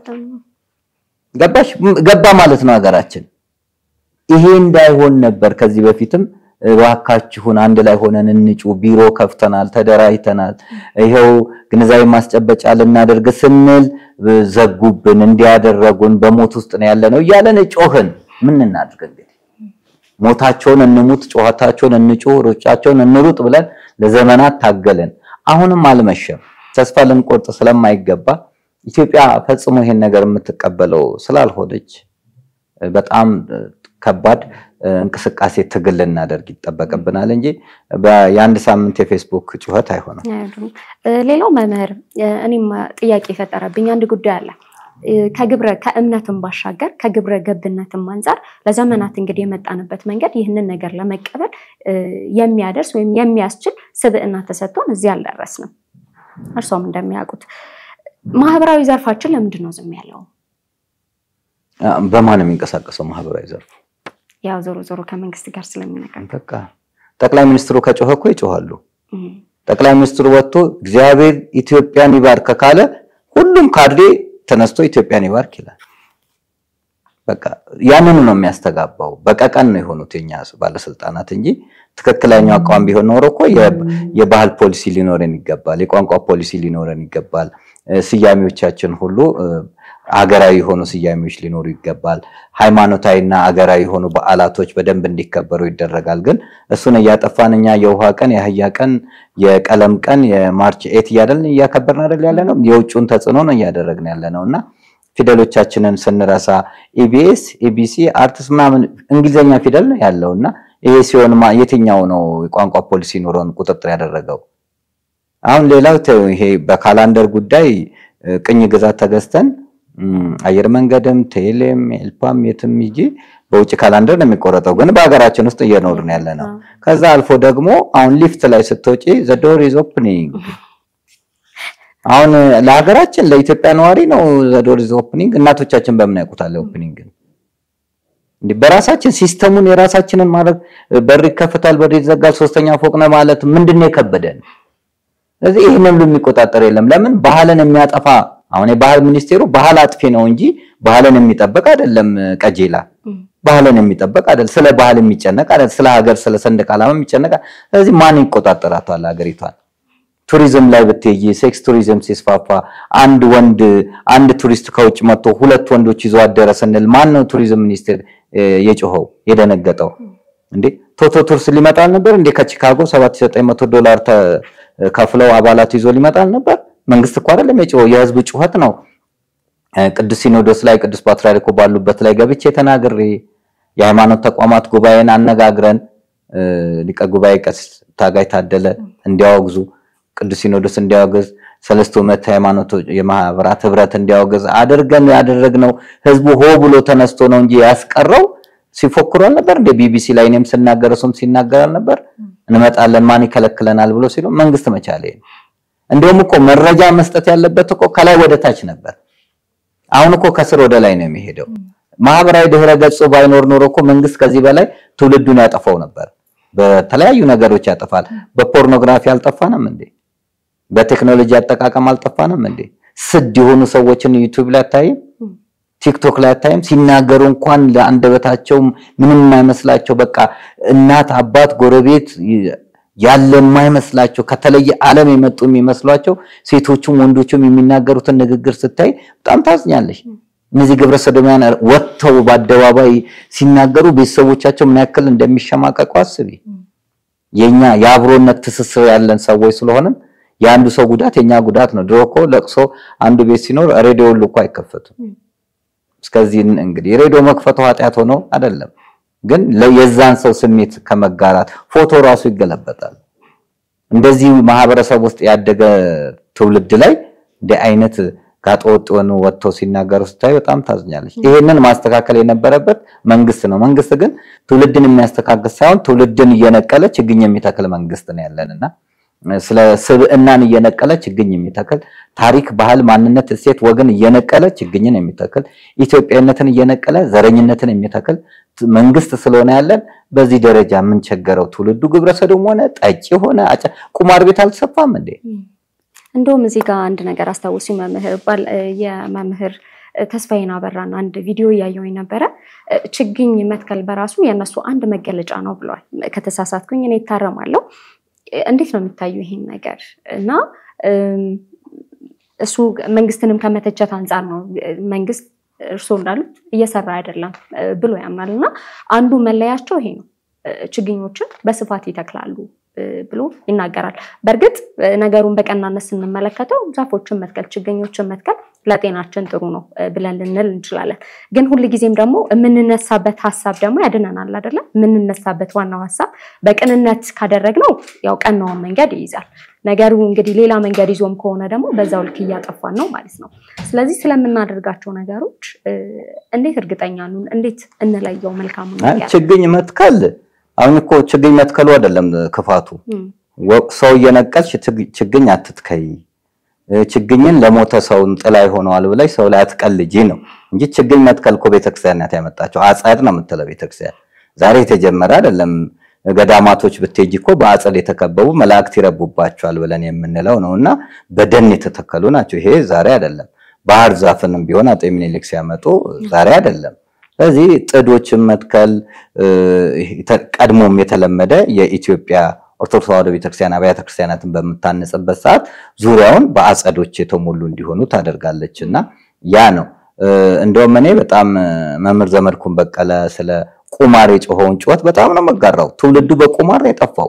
ገባሽ? ገባ ማለት ነው ሀገራችን። ይሄ እንዳይሆን ነበር ከዚህ በፊትም እባካችሁን አንድ ላይ ሆነን እንጩ፣ ቢሮ ከፍተናል፣ ተደራጅተናል፣ ይኸው ግንዛቤ ማስጨበጫ ልናደርግ ስንል ዘጉብን፣ እንዲያደረጉን በሞት ውስጥ ነው ያለ ነው እያለን ጮህን። ምን እናድርግ እንግዲህ ሞታቸውን እንሙት፣ ጨዋታቸውን እንጩህ፣ ሩጫቸውን እንሩጥ ብለን ለዘመናት ታገልን። አሁንም አልመሸም። ተስፋ ልንቆርጥ ስለማይገባ ኢትዮጵያ ፈጽሞ ይሄን ነገር የምትቀበለው ስላልሆነች በጣም ከባድ እንቅስቃሴ ትግል ልናደርግ ይጠበቅብናል እንጂ የአንድ ሳምንት የፌስቡክ ጩኸት አይሆንም። ሌላው መምህር፣ እኔም ጥያቄ የፈጠረብኝ አንድ ጉዳይ አለ። ከግብረ ከእምነትም ባሻገር ከግብረ ገብነትም አንጻር ለዘመናት እንግዲህ የመጣንበት መንገድ ይህንን ነገር ለመቀበል የሚያደርስ ወይም የሚያስችል ስብዕና ተሰጥቶን እዚህ አልደረስንም። እርሶም እንደሚያውቁት ማህበራዊ ዘርፋችን ለምንድን ነው ዝም ያለው? በማን የሚንቀሳቀሰው ማህበራዊ ዘርፉ? ያው ዞሮ ዞሮ ከመንግስት ጋር ስለሚነገር በቃ ጠቅላይ ሚኒስትሩ ከጮኸ እኮ ይጮሃሉ። ጠቅላይ ሚኒስትሩ ወጥቶ እግዚአብሔር ኢትዮጵያን ይባርክ ካለ ሁሉም ካድሬ ተነስቶ ኢትዮጵያን ይባርክ ይላል። በቃ ያንኑ ነው የሚያስተጋባው። በቀቀን ነው የሆኑት የኛ ባለስልጣናት እንጂ ትክክለኛው አቋም ቢሆን ኖሮ እኮ የባህል ፖሊሲ ሊኖረን ይገባል፣ የቋንቋ ፖሊሲ ሊኖረን ይገባል። ስያሜዎቻችን ሁሉ አገራዊ የሆኑ ስያሜዎች ሊኖሩ ይገባል። ሃይማኖታዊና አገራዊ የሆኑ በዓላቶች በደንብ እንዲከበሩ ይደረጋል። ግን እሱን እያጠፋን እኛ የውሃ ቀን፣ የአህያ ቀን፣ የቀለም ቀን፣ የማርች ኤት እያደልን እያከበርን አይደል ያለ ነው። የውጭውን ተጽዕኖ ነው እያደረግን ያለ ነው እና ፊደሎቻችንን ስንረሳ ኢቢኤስ፣ ኤቢሲ፣ አርትስ ምናምን እንግሊዝኛ ፊደል ነው ያለው እና ይሄ ሲሆን የትኛው ነው የቋንቋ ፖሊሲ ኖሮን ቁጥጥር ያደረገው? አሁን ሌላው ይሄ በካላንደር ጉዳይ ቅኝ ግዛት ተገዝተን አየር መንገድም ቴሌም ኤልፓም የትም ሂጂ በውጭ ካላንደር ነው የሚቆረጠው፣ ግን በሀገራችን ውስጥ እየኖርን ያለ ነው። ከዛ አልፎ ደግሞ አሁን ሊፍት ላይ ስትወጪ ዘ ዶር ኢዝ ኦፕኒንግ። አሁን ለሀገራችን ለኢትዮጵያ ነዋሪ ነው ዘ ዶር ኢዝ ኦፕኒንግ። እናቶቻችን በምን ያውቁታል ኦፕኒንግ? እንዲህ በራሳችን ሲስተሙን የራሳችንን ማድረግ በር ይከፍታል፣ በር ይዘጋል፣ ሶስተኛ ፎቅ ነው ማለት ምንድን ነው የከበደን? ስለዚህ ይህን ሁሉ የሚቆጣጠር የለም። ለምን ባህልን የሚያጠፋ አሁን የባህል ሚኒስቴሩ ባህል አጥፊ ነው እንጂ ባህልን የሚጠበቅ አይደለም። ቀጄላ ባህልን የሚጠበቅ አይደለም። ስለ ባህል የሚጨነቅ አይደለም። ስለ ሀገር፣ ስለ ሰንደቅ ዓላማ የሚጨነቅ ስለዚህ ማን ይቆጣጠራታል ሀገሪቷን? ቱሪዝም ላይ ብትይ ሴክስ ቱሪዝም ሲስፋፋ አንድ ወንድ አንድ ቱሪስት ከውጭ መጥቶ ሁለት ወንዶች ይዞ አደረ ስንል ማን ነው ቱሪዝም ሚኒስቴር የጮኸው የደነገጠው? እንዴ ቶቶ ቱርስ ሊመጣ አልነበር እንዴ? ከቺካጎ 7900 ዶላር ከፍለው አባላቱ ይዞ ሊመጣ አልነበር? መንግስት እኮ አይደለም የጮኸው፣ የህዝብ ጩኸት ነው። ቅዱስ ሲኖዶስ ላይ ቅዱስ ፓትርያርኩ ባሉበት ላይ ገብቼ ተናግሬ የሃይማኖት ተቋማት ጉባኤን አነጋግረን ሊቀ ጉባኤ ቀሲስ ታጋይ ታደለ እንዲያወግዙ ቅዱስ ሲኖዶስ እንዲያወግዝ ሰለስቱ ምዕተ ሃይማኖቶች የማህበራት ህብረት እንዲያወግዝ አድርገን ያደረግነው ህዝቡ ሆ ብሎ ተነስቶ ነው እንጂ ያስቀረው ሲፎክሩ አልነበር እንደ ቢቢሲ ላይ እኔም ስናገር እሱም ሲናገር አልነበር እንመጣለን ማን ይከለክለናል ብሎ ሲሉ መንግስት መቻለ እንደውም እኮ መረጃ መስጠት ያለበት እኮ ከላይ ወደ ታች ነበር አሁን እኮ ከስር ወደ ላይ ነው የሚሄደው ማህበራዊ ድህረ ገጹ ባይኖር ኖሮ እኮ መንግስት ከዚህ በላይ ትውልዱን ያጠፋው ነበር በተለያዩ ነገሮች ያጠፋል። በፖርኖግራፊ አልጠፋንም እንዴ? በቴክኖሎጂ አጠቃቀም አልጠፋንም እንዴ? ስድ የሆኑ ሰዎችን ዩቲዩብ ላይ አታይም? ቲክቶክ ላይ አታይም? ሲናገሩ እንኳን ለአንደበታቸው ምንም የማይመስላቸው በቃ እናት፣ አባት፣ ጎረቤት ያለ የማይመስላቸው ከተለየ ዓለም የመጡ የሚመስሏቸው ሴቶቹም ወንዶቹም የሚናገሩትን ንግግር ስታይ በጣም ታዝኛለሽ። እነዚህ ግብረ ሰዶሚያን ወጥተው በአደባባይ ሲናገሩ ቤተሰቦቻቸው ምን ያክል እንደሚሸማቀቁ አስቢ። የኛ የአብሮነት ትስስር ያለን ሰዎች ስለሆንን የአንዱ ሰው ጉዳት የኛ ጉዳት ነው። ድሮ እኮ ለቅሶ አንዱ ቤት ሲኖር ሬዲዮ ሁሉ እኮ አይከፈቱም። እስከዚህ እንግዲህ ሬዲዮ መክፈቱ ኃጢአት ሆኖ አይደለም፣ ግን የዛን ሰው ስሜት ከመጋራት ፎቶ ራሱ ይገለበጣል። እንደዚህ ማህበረሰብ ውስጥ ያደገ ትውልድ ላይ እንዲህ አይነት ጋጠወጥ የሆኑ ወጥተው ሲናገሩ ስታይ በጣም ታዝኛለች። ይሄንን ማስተካከል የነበረበት መንግስት ነው። መንግስት ግን ትውልድን የሚያስተካክል ሳይሆን ትውልድን እየነቀለ ችግኝ የሚተክል መንግስት ነው ያለንና ስለ ስብዕናን እየነቀለ ችግኝ የሚተክል ታሪክ፣ ባህል፣ ማንነት፣ እሴት፣ ወግን እየነቀለ ችግኝን የሚተክል ኢትዮጵያዊነትን እየነቀለ ዘረኝነትን የሚተክል መንግስት ስለሆነ ያለን በዚህ ደረጃ የምንቸገረው ትውልዱ ግብረሰዶም ሆነ ጠጪ ሆነ ቁማር ቤት አልተሰፋም እንዴ? እንደውም እዚህ ጋር አንድ ነገር አስታውሱ። መምህር ባል የመምህር ተስፋዬን አበራን አንድ ቪዲዮ እያየሁኝ ነበረ። ችግኝ መትከል በራሱ የእነሱ አንድ መገለጫ ነው ብለዋል። ከተሳሳትኩኝ እኔ ይታረማለሁ። እንዴት ነው የሚታዩ ይሄን ነገር እና እሱ መንግስትንም ከመተቸት አንጻር ነው መንግስት እርስዎ እንዳሉት እየሰራ አይደለም ብሎ ያምናል እና አንዱ መለያቸው ይሄ ነው። ችግኞችን በስፋት ይተክላሉ ብሎ ይናገራል። በእርግጥ ነገሩን በቀናነት ስንመለከተው ዛፎችን መትከል፣ ችግኞችን መትከል ለጤናችን ጥሩ ነው ብለን ልንል እንችላለን። ግን ሁልጊዜም ደግሞ የምንነሳበት ሀሳብ ደግሞ ያድነናል አይደለም? የምንነሳበት ዋናው ሀሳብ በቅንነት ካደረግነው ያው ቀናውን መንገድ ይይዛል። ነገሩ እንግዲህ ሌላ መንገድ ይዞም ከሆነ ደግሞ በዛው ልክ እያጠፋን ነው ማለት ነው። ስለዚህ ስለምናደርጋቸው ነገሮች እንዴት እርግጠኛ ነን? እንዴት እንለየው መልካሙ ነገር? ችግኝ መትከል አሁን እኮ ችግኝ መትከሉ አይደለም ክፋቱ። ሰው እየነቀልሽ ችግኝ አትትከይ፣ ችግኝን ለሞተ ሰው ጥላ ይሆነዋል ብለሽ ሰው ላይ አትቀልጂ ነው እንጂ ችግኝ መትከል እኮ ቤተክርስቲያን ናት ያመጣቸው። አጸድ ነው የምትለው ቤተክርስቲያን። ዛሬ የተጀመረ አይደለም። ገዳማቶች ብትሄጂ እኮ በአጸድ የተከበቡ መላእክት ይረቡባቸዋል ብለን የምንለው ነው እና በደን የተተከሉ ናቸው። ይሄ ዛሬ አይደለም። ባህር ዛፍንም ቢሆን አጤ ምኒልክ ሲያመጡ ዛሬ አይደለም። ስለዚህ ጥዶችን መትከል ቀድሞም የተለመደ የኢትዮጵያ ኦርቶዶክስ ተዋሕዶ ቤተክርስቲያን አብያተ ክርስቲያናትን በምታነጽበት ሰዓት ዙሪያውን በአጸዶች የተሞሉ እንዲሆኑ ታደርጋለች እና ያ ነው። እንደውም እኔ በጣም መምህር ዘመድኩን በቀለ ስለ ቁማር የጮኸውን ጩኸት በጣም ነው መጋራው። ትውልዱ በቁማር ነው የጠፋው።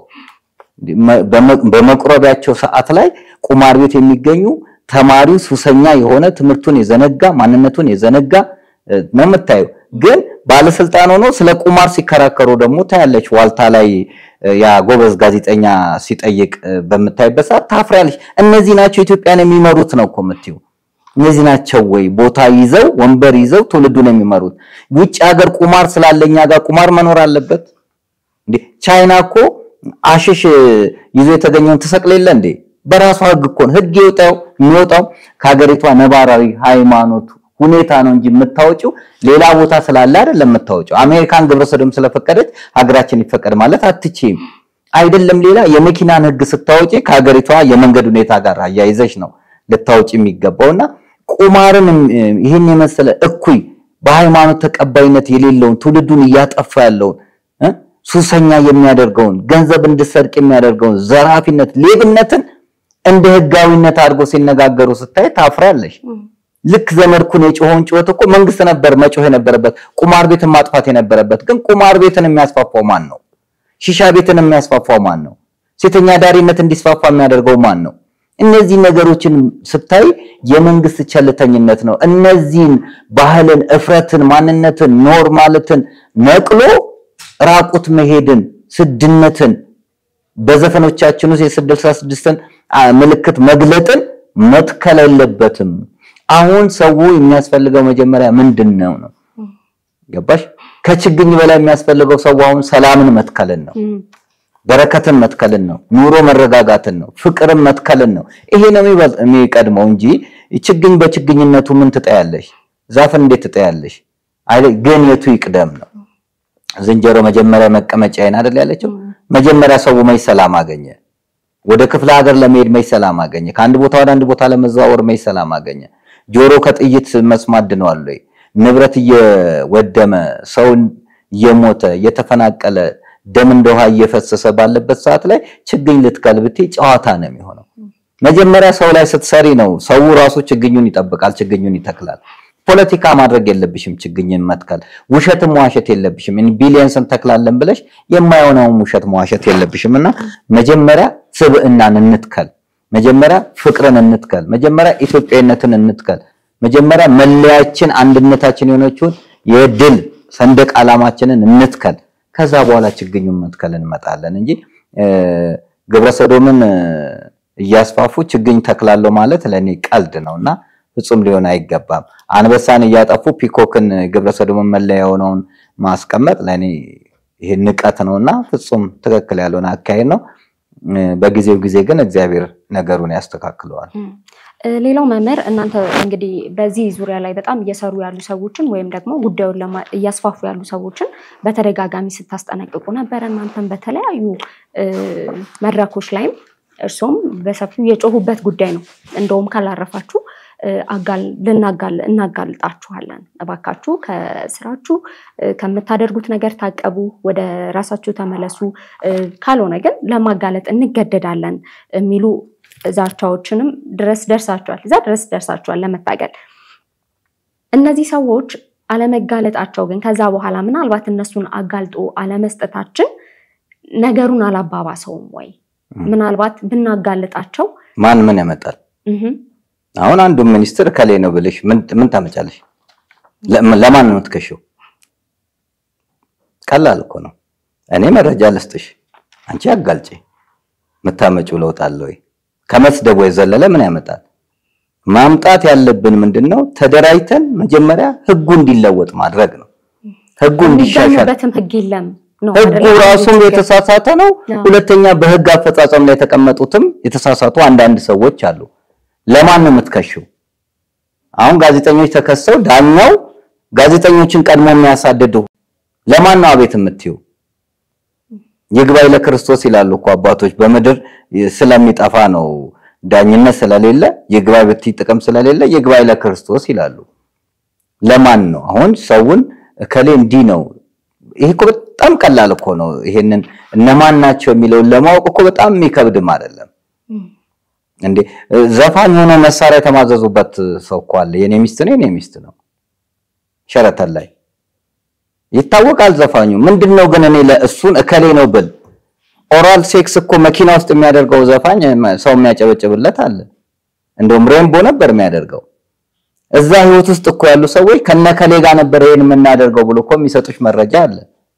በመቁረቢያቸው ሰዓት ላይ ቁማር ቤት የሚገኙ ተማሪው ሱሰኛ የሆነ ትምህርቱን የዘነጋ ማንነቱን የዘነጋ ነው የምታየው። ግን ባለስልጣን ሆኖ ስለ ቁማር ሲከራከሩ ደግሞ ታያለች። ዋልታ ላይ ያ ጎበዝ ጋዜጠኛ ሲጠይቅ በምታይበት ሰዓት ታፍሪያለች። እነዚህ ናቸው ኢትዮጵያን የሚመሩት ነው እኮ የምትይው። እነዚህ ናቸው ወይ ቦታ ይዘው ወንበር ይዘው ትውልዱን የሚመሩት? ውጭ ሀገር ቁማር ስላለኛ ጋር ቁማር መኖር አለበት እንዴ? ቻይና እኮ አሽሽ ይዞ የተገኘውን ትሰቅል የለ እንዴ? በራሷ ህግ እኮ ነው። ህግ ይወጣው የሚወጣው ከሀገሪቷ ነባራዊ ሃይማኖት ሁኔታ ነው እንጂ የምታወጪው ሌላ ቦታ ስላለ አይደለም የምታወጪው። አሜሪካን ግብረ ሰዶም ስለፈቀደች ሀገራችን ይፈቀድ ማለት አትችይም። አይደለም ሌላ የመኪናን ህግ ስታወጪ ከሀገሪቷ የመንገድ ሁኔታ ጋር አያይዘሽ ነው ልታወጪ የሚገባውና ቁማርን ይህን የመሰለ እኩይ በሃይማኖት ተቀባይነት የሌለውን ትውልዱን እያጠፋ ያለውን ሱሰኛ የሚያደርገውን ገንዘብ እንድሰርቅ የሚያደርገውን ዘራፊነት፣ ሌብነትን እንደ ህጋዊነት አድርጎ ሲነጋገሩ ስታይ ታፍራለሽ። ልክ ዘመድኩን የጮኸውን ጩኸት እኮ መንግስት ነበር መጮህ የነበረበት፣ ቁማር ቤትን ማጥፋት የነበረበት። ግን ቁማር ቤትን የሚያስፋፋው ማን ነው? ሺሻ ቤትን የሚያስፋፋው ማን ነው? ሴተኛ ዳሪነት እንዲስፋፋ የሚያደርገው ማን ነው? እነዚህ ነገሮችን ስታይ የመንግስት ቸልተኝነት ነው። እነዚህን ባህልን፣ እፍረትን፣ ማንነትን፣ ኖርማልትን ነቅሎ ራቁት መሄድን፣ ስድነትን በዘፈኖቻችን ውስጥ የስድስት ስድስትን ምልክት መግለጥን መትከል የለበትም። አሁን ሰው የሚያስፈልገው መጀመሪያ ምንድን ነው ነው ገባሽ? ከችግኝ በላይ የሚያስፈልገው ሰው አሁን ሰላምን መትከልን ነው፣ በረከትን መትከልን ነው፣ ኑሮ መረጋጋትን ነው፣ ፍቅርን መትከልን ነው። ይሄ ነው የሚቀድመው እንጂ ችግኝ በችግኝነቱ ምን ትጠያለሽ? ዛፍን እንዴት ትጠያለሽ? ግን የቱ ይቅደም ነው። ዝንጀሮ መጀመሪያ መቀመጫዬን አይደል ያለችው? መጀመሪያ ሰው መች ሰላም አገኘ? ወደ ክፍለ ሀገር ለመሄድ መች ሰላም አገኘ? ከአንድ ቦታ ወደ አንድ ቦታ ለመዘዋወር መች ሰላም አገኘ? ጆሮ ከጥይት መስማት ድነዋል ወይ? ንብረት እየወደመ ሰው እየሞተ እየተፈናቀለ ደም እንደ ውሃ እየፈሰሰ ባለበት ሰዓት ላይ ችግኝ ልትከል ብትይ ጨዋታ ነው የሚሆነው። መጀመሪያ ሰው ላይ ስትሰሪ ነው ሰው ራሱ ችግኙን ይጠብቃል፣ ችግኙን ይተክላል። ፖለቲካ ማድረግ የለብሽም። ችግኝን መትከል ውሸትም መዋሸት የለብሽም። ቢሊየንስ እንተክላለን ብለሽ የማይሆነውን ውሸት መዋሸት የለብሽም እና መጀመሪያ ስብዕናን እንትከል፣ መጀመሪያ ፍቅርን እንትከል፣ መጀመሪያ ኢትዮጵያዊነትን እንትከል፣ መጀመሪያ መለያችን አንድነታችን የሆነችውን የድል ሰንደቅ ዓላማችንን እንትከል። ከዛ በኋላ ችግኙን መትከል እንመጣለን እንጂ ግብረ ሰዶምን እያስፋፉ ችግኝ ተክላለሁ ማለት ለእኔ ቀልድ ነው እና ፍጹም ሊሆን አይገባም። አንበሳን እያጠፉ ፒኮክን ግብረ ሰዶምን መለያ የሆነውን ማስቀመጥ ለእኔ ይሄ ንቀት ነው እና ፍጹም ትክክል ያልሆነ አካሄድ ነው። በጊዜው ጊዜ ግን እግዚአብሔር ነገሩን ያስተካክለዋል። ሌላው መምህር እናንተ እንግዲህ በዚህ ዙሪያ ላይ በጣም እየሰሩ ያሉ ሰዎችን ወይም ደግሞ ጉዳዩን እያስፋፉ ያሉ ሰዎችን በተደጋጋሚ ስታስጠነቅቁ ነበረ። እናንተም በተለያዩ መድረኮች ላይም እርሶም በሰፊው የጮሁበት ጉዳይ ነው። እንደውም ካላረፋችሁ እናጋልጣችኋለን፣ እባካችሁ ከስራችሁ ከምታደርጉት ነገር ታቀቡ፣ ወደ ራሳችሁ ተመለሱ፣ ካልሆነ ግን ለማጋለጥ እንገደዳለን የሚሉ ዛቻዎችንም ድረስ ደርሳችኋል። እዛ ድረስ ደርሳችኋል ለመታገል። እነዚህ ሰዎች አለመጋለጣቸው ግን ከዛ በኋላ ምናልባት እነሱን አጋልጦ አለመስጠታችን ነገሩን አላባባሰውም ወይ? ምናልባት ብናጋልጣቸው ማን ምን ያመጣል? አሁን አንዱ ሚኒስትር ከሌ ነው ብልሽ ምን ታመጫለሽ? ለማን ነው የምትከሺው? ቀላል እኮ ነው። እኔ መረጃ ልስጥሽ፣ አንቺ አጋልጪ። የምታመጪው ለውጥ አለ ወይ? ከመስደቡ የዘለለ ምን ያመጣል? ማምጣት ያለብን ምንድን ነው? ተደራጅተን መጀመሪያ ህጉ እንዲለወጥ ማድረግ ነው። ህጉ እንዲሻሻል የሚገኙበትም ህግ የለም ነው ህጉ አይደለ? ራሱም ችግር። የተሳሳተ ነው። አዎ። ሁለተኛ በህግ አፈጻጸም ላይ የተቀመጡትም የተሳሳቱ አንዳንድ ሰዎች አሉ። ለማን ነው የምትከሺው? አሁን ጋዜጠኞች ተከሰው ዳኛው ጋዜጠኞችን ቀድሞ የሚያሳድዱ ለማን ነው አቤት የምትዩ? ይግባኝ ለክርስቶስ ይላሉ እኮ አባቶች። በምድር ስለሚጠፋ ነው ዳኝነት ስለሌለ ይግባኝ ብትይ ጥቅም ስለሌለ ይግባኝ ለክርስቶስ ይላሉ። ለማን ነው አሁን ሰውን እከሌ እንዲህ ነው ይሄ እኮ በጣም ቀላል እኮ ነው። ይሄንን እነማን ናቸው የሚለውን ለማወቅ እኮ በጣም የሚከብድም አይደለም እም፣ እንዴ። ዘፋኝ ሆኖ መሳሪያ የተማዘዙበት ሰው እኮ አለ። የኔ ሚስት ነው የኔ ሚስት ነው ሸረተን ላይ ይታወቃል ዘፋኙ። ምንድነው ግን እኔ ለእሱን እከሌ ነው ብል ኦራል ሴክስ እኮ መኪና ውስጥ የሚያደርገው ዘፋኝ ሰው የሚያጨበጭብለት አለ። እንደውም ሬንቦ ነበር የሚያደርገው። እዛ ህይወት ውስጥ እኮ ያሉ ሰዎች ከነከሌ ጋር ነበር ይሄን የምናደርገው ብሎ እኮ የሚሰጡሽ መረጃ አለ።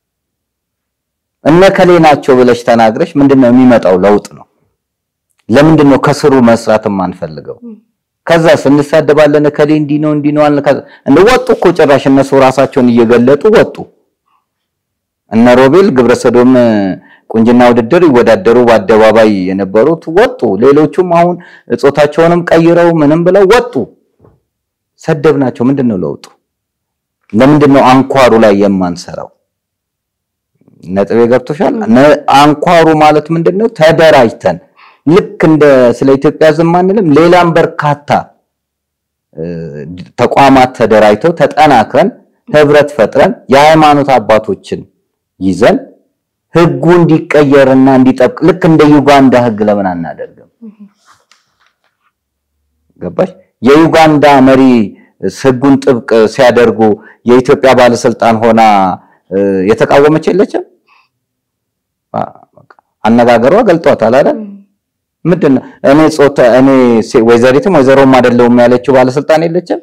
እነከሌ ናቸው ብለሽ ተናግረሽ ምንድነው የሚመጣው ለውጥ ነው። ለምንድን ነው ከስሩ መስራት የማንፈልገው? ከዛ ስንሳደባለን እከሌ እንዲህ ነው እንዲህ ነው አልን። ከዛ እንደ ወጡ እኮ ጭራሽ እነሱ ራሳቸውን እየገለጡ ወጡ። እነ ሮቤል ግብረሰዶም ቁንጅና ውድድር ይወዳደሩ በአደባባይ የነበሩት ወጡ። ሌሎቹም አሁን ጾታቸውንም ቀይረው ምንም ብለው ወጡ። ሰደብናቸው። ምንድን ነው ለውጡ? ለምንድን ነው አንኳሩ ላይ የማንሰራው? ነጥቤ ገብቶሻል? ነ- አንኳሩ ማለት ምንድን ነው? ተደራጅተን ልክ እንደ ስለ ኢትዮጵያ ዝም አንልም። ሌላም በርካታ እ፣ ተቋማት ተደራጅተው ተጠናክረን ህብረት ፈጥረን የሃይማኖት አባቶችን ይዘን ህጉ እንዲቀየርና እንዲጠብቅ ልክ እንደ ዩጋንዳ ህግ ለምን አናደርግም? ገባሽ? የዩጋንዳ መሪ ህጉን ጥብቅ ሲያደርጉ የኢትዮጵያ ባለስልጣን ሆና እ፣ የተቃወመች የለችም። አ- በቃ አነጋገሯ ገልጧታል አይደል? እም፣ ምንድን ነው እኔ ጾታ እኔ ሴ- ወይዘሪትም ወይዘሮም አይደለሁም ያለችው ባለስልጣን የለችም።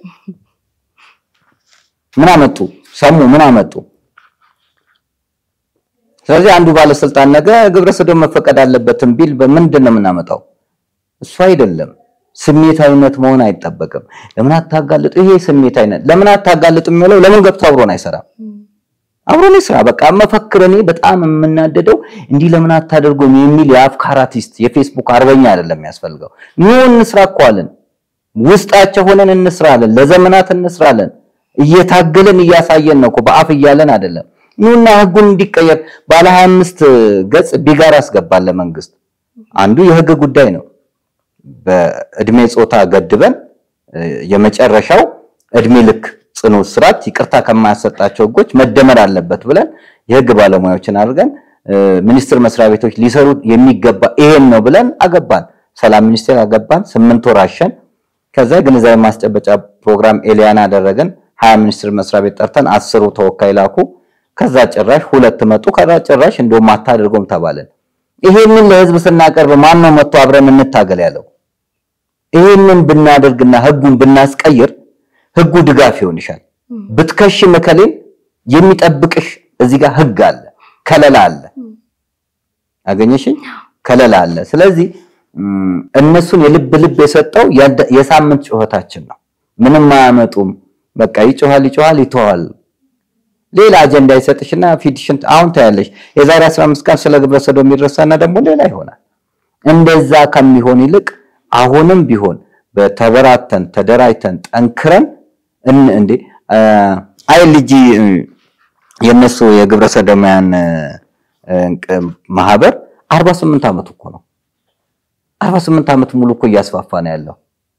ምን አመጡ? ሰሙ ምን አመጡ? ስለዚህ አንዱ ባለስልጣን ነገ ግብረ ሰዶም መፈቀድ አለበትም ቢል በምንድን ነው የምናመጣው? እሱ አይደለም ስሜታዊነት መሆን አይጠበቅም። ለምን አታጋልጡ? ይሄ ስሜታዊነት ለምን አታጋልጡ የሚለው ለምን ገብቶ አብሮን አይሰራም? እም፣ አብሮን ይስራ። በቃ መፈክር እኔ በጣም የምናደደው እንዲህ ለምን አታደርጉም የሚል የአፍካር አርቲስት የፌስቡክ አርበኛ አይደለም የሚያስፈልገው። ኑ እንስራ እኮ አለን። ውስጣቸው ሆነን እንስራለን። ለዘመናት እንስራለን። እየታገልን እያሳየን ነው እኮ በአፍ እያለን አይደለም። ኑና ህጉን እንዲቀየር ባለ 25 ገጽ ቢጋር አስገባል ለመንግስት። አንዱ የህግ ጉዳይ ነው። በእድሜ ጾታ ገድበን የመጨረሻው እድሜ ልክ ጽኑ እስራት ይቅርታ ከማያሰጣቸው ህጎች መደመር አለበት ብለን የህግ ባለሙያዎችን አድርገን ሚኒስቴር መስሪያ ቤቶች ሊሰሩ የሚገባ ይሄን ነው ብለን አገባን። ሰላም ሚኒስቴር አገባን። ስምንት ወር አሸን። ከዛ ግንዛቤ ማስጨበጫ ፕሮግራም ኤሊያና አደረገን። ሀያ ሚኒስቴር መስሪያ ቤት ጠርተን አስሩ ተወካይ ላኩ። ከዛ ጭራሽ ሁለት መጡ። ከዛ ጭራሽ እንደውም አታደርጎም ተባለን። ይሄንን ለህዝብ ስናቀርብ ማን ነው መጥቶ አብረን እንታገል ያለው? ይሄንን ብናደርግና ህጉን ብናስቀይር ህጉ ድጋፍ ይሆንሻል። ብትከሽ መከሌን የሚጠብቅሽ እዚህ ጋር ህግ አለ፣ ከለላ አለ። አገኘሽኝ? ከለላ አለ። ስለዚህ እነሱን የልብ ልብ የሰጠው የሳምንት ጩኸታችን ነው። ምንም አያመጡም። በቃ ይጮሃል ይጮሃል ይተዋል። ሌላ አጀንዳ ይሰጥሽና ፊትሽን አሁን ታያለሽ። የዛሬ 15 ቀን ስለ ግብረ ሰዶም የሚረሳና ደግሞ ሌላ ይሆናል። እንደዛ ከሚሆን ይልቅ አሁንም ቢሆን በተበራተን ተደራጅተን ጠንክረን እንዴ አይ ልጅ የነሱ የግብረ ሰዶማያን ማህበር 48 ዓመት እኮ ነው። 48 ዓመት ሙሉ እኮ እያስፋፋ ነው ያለው።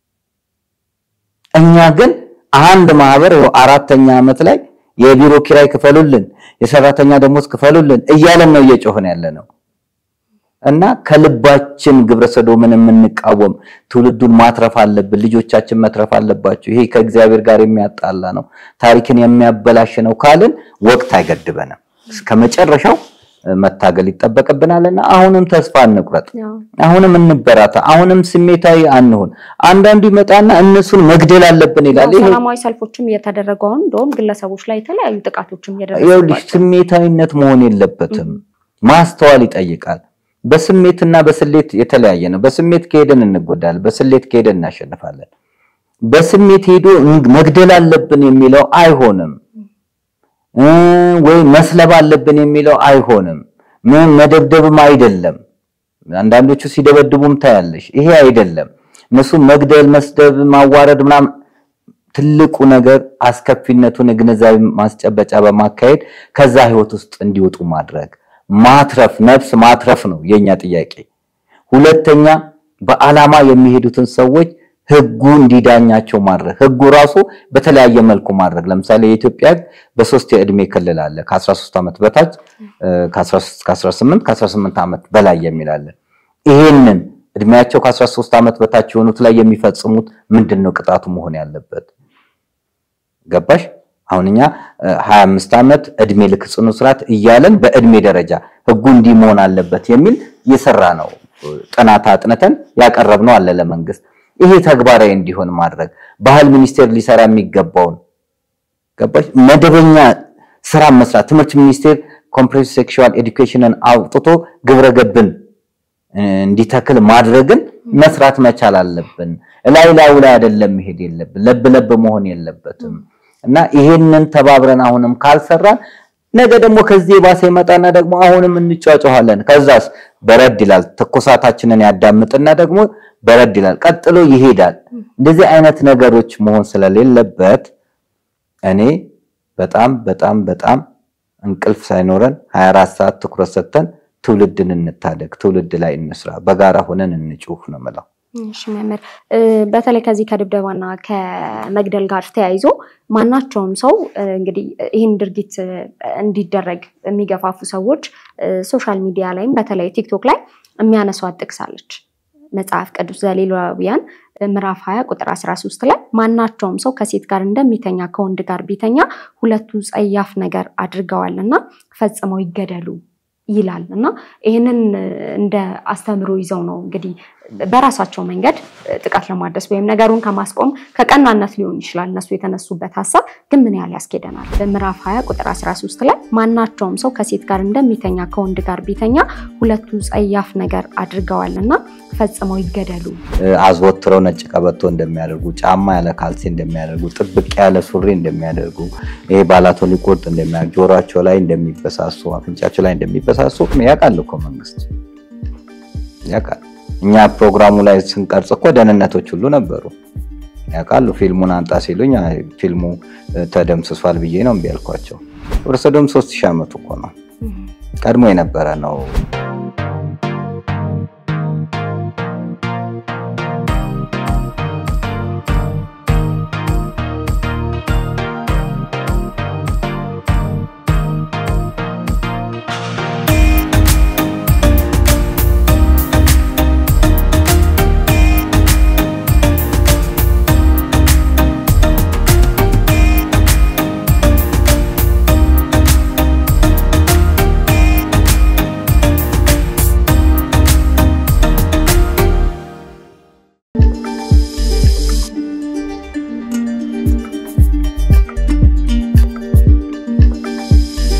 እኛ ግን አንድ ማህበር አራተኛ ዓመት ላይ የቢሮ ኪራይ ክፈሉልን፣ የሰራተኛ ደሞዝ ክፈሉልን እያለን ነው እየጮህን ያለ ነው። እና ከልባችን ግብረ ሰዶምን የምንቃወም ትውልዱን ማትረፍ አለብን። ልጆቻችን መትረፍ አለባቸው። ይሄ ከእግዚአብሔር ጋር የሚያጣላ ነው፣ ታሪክን የሚያበላሽ ነው ካልን ወቅት አይገድበንም። እስከ መጨረሻው መታገል ይጠበቅብናልና አሁንም ተስፋ እንቁረጥ፣ አሁንም እንበራታ፣ አሁንም ስሜታዊ አንሆን። አንዳንዱ ይመጣና እነሱን መግደል አለብን ይላል። ይሄ ሰላማዊ ሰልፎችም እየተደረጉ አሁን እንደውም ግለሰቦች ላይ የተለያዩ ጥቃቶችም ይኸውልሽ እየደረሱ ስሜታዊነት መሆን የለበትም። ማስተዋል ይጠይቃል። በስሜትና በስሌት የተለያየ ነው። በስሜት ከሄደን እንጎዳለን፣ በስሌት ከሄደን እናሸንፋለን። በስሜት ሄዶ መግደል አለብን የሚለው አይሆንም እ ወይ መስለብ አለብን የሚለው አይሆንም። ምን መደብደብም አይደለም። አንዳንዶቹ ሲደበድቡም ታያለሽ። ይሄ አይደለም። እነሱ መግደል፣ መስደብ፣ ማዋረድ ምናምን ትልቁ ነገር አስከፊነቱን የግንዛቤ ማስጨበጫ በማካሄድ ከዛ ህይወት ውስጥ እንዲወጡ ማድረግ ማትረፍ፣ ነፍስ ማትረፍ ነው የኛ ጥያቄ። ሁለተኛ በዓላማ የሚሄዱትን ሰዎች ህጉ እንዲዳኛቸው ማድረግ ህጉ ራሱ በተለያየ መልኩ ማድረግ። ለምሳሌ የኢትዮጵያ ህግ በሶስት የእድሜ ክልል አለ። ከ13 ዓመት በታች ከ13 ከ18 ከ18 ዓመት በላይ የሚል አለ። ይሄንን እድሜያቸው ከ13 ዓመት በታች የሆኑት ላይ የሚፈጽሙት ምንድን ነው ቅጣቱ መሆን ያለበት? ገባሽ? አሁን እኛ 25 ዓመት እድሜ ልክ ጽኑ እስራት እያለን በእድሜ ደረጃ ህጉ እንዲህ መሆን አለበት የሚል የሰራ ነው ጥናት አጥንተን ያቀረብነው አለ ለመንግስት። ይሄ ተግባራዊ እንዲሆን ማድረግ ባህል ሚኒስቴር ሊሰራ የሚገባውን ገባሽ? መደበኛ ስራ መስራት። ትምህርት ሚኒስቴር ኮምፕሬሄንሲቭ ሴክሹዋል ኤዱኬሽንን አውጥቶ ግብረ ገብን እንዲተክል ማድረግን መስራት መቻል አለብን። ላይ ላዩ ላይ አይደለም መሄድ የለብን። ለብ ለብ መሆን የለበትም እና ይሄንን ተባብረን አሁንም ካልሰራን ነገ ደግሞ ከዚህ የባሰ ይመጣና ደግሞ አሁንም እንጫጫኋለን። ከዛስ በረድ ይላል። ትኩሳታችንን ያዳምጥና ደግሞ በረድ ይላል። ቀጥሎ ይሄዳል። እንደዚህ አይነት ነገሮች መሆን ስለሌለበት እኔ በጣም በጣም በጣም እንቅልፍ ሳይኖረን 24 ሰዓት ትኩረት ሰጥተን ትውልድን እንታደግ፣ ትውልድ ላይ እንስራ፣ በጋራ ሆነን እንጩህ ነው የምለው። እሺ መምህር፣ በተለይ ከዚህ ከድብደባና ከመግደል ጋር ተያይዞ ማናቸውም ሰው እንግዲህ ይህን ድርጊት እንዲደረግ የሚገፋፉ ሰዎች ሶሻል ሚዲያ ላይም በተለይ ቲክቶክ ላይ የሚያነሷት ጥቅስ አለች። መጽሐፍ ቅዱስ ዘሌዋውያን ምዕራፍ 20 ቁጥር 13 ላይ ማናቸውም ሰው ከሴት ጋር እንደሚተኛ ከወንድ ጋር ቢተኛ ሁለቱ ጸያፍ ነገር አድርገዋልና ፈጽመው ይገደሉ ይላል እና ይህንን እንደ አስተምሮ ይዘው ነው እንግዲህ በራሳቸው መንገድ ጥቃት ለማድረስ ወይም ነገሩን ከማስቆም ከቀናነት ሊሆን ይችላል እነሱ የተነሱበት ሀሳብ ግን ምን ያህል ያስኬደናል? በምዕራፍ 20 ቁጥር 13 ላይ ማናቸውም ሰው ከሴት ጋር እንደሚተኛ ከወንድ ጋር ቢተኛ ሁለቱ ጸያፍ ነገር አድርገዋልና ፈጽመው ይገደሉ። አዘወትረው ነጭ ቀበቶ እንደሚያደርጉ፣ ጫማ ያለ ካልሲ እንደሚያደርጉ፣ ጥብቅ ያለ ሱሪ እንደሚያደርጉ፣ ይሄ ባላቶኒ ቁርጥ እንደሚያደርጉ፣ ጆሯቸው ላይ እንደሚበሳሱ፣ አፍንጫቸው ላይ እንደሚበሳሱ ያውቃል እኮ መንግስት ያውቃል። እኛ ፕሮግራሙ ላይ ስንቀርጽ እኮ ደህንነቶች ሁሉ ነበሩ። ያውቃሉ። ፊልሙን አንጣ ሲሉኝ አይ ፊልሙ ተደምስሷል ብዬ ነው እምቢ ያልኳቸው። ወደ ሰዶም ሶስት ሺህ ዓመቱ እኮ ነው ቀድሞ የነበረ ነው።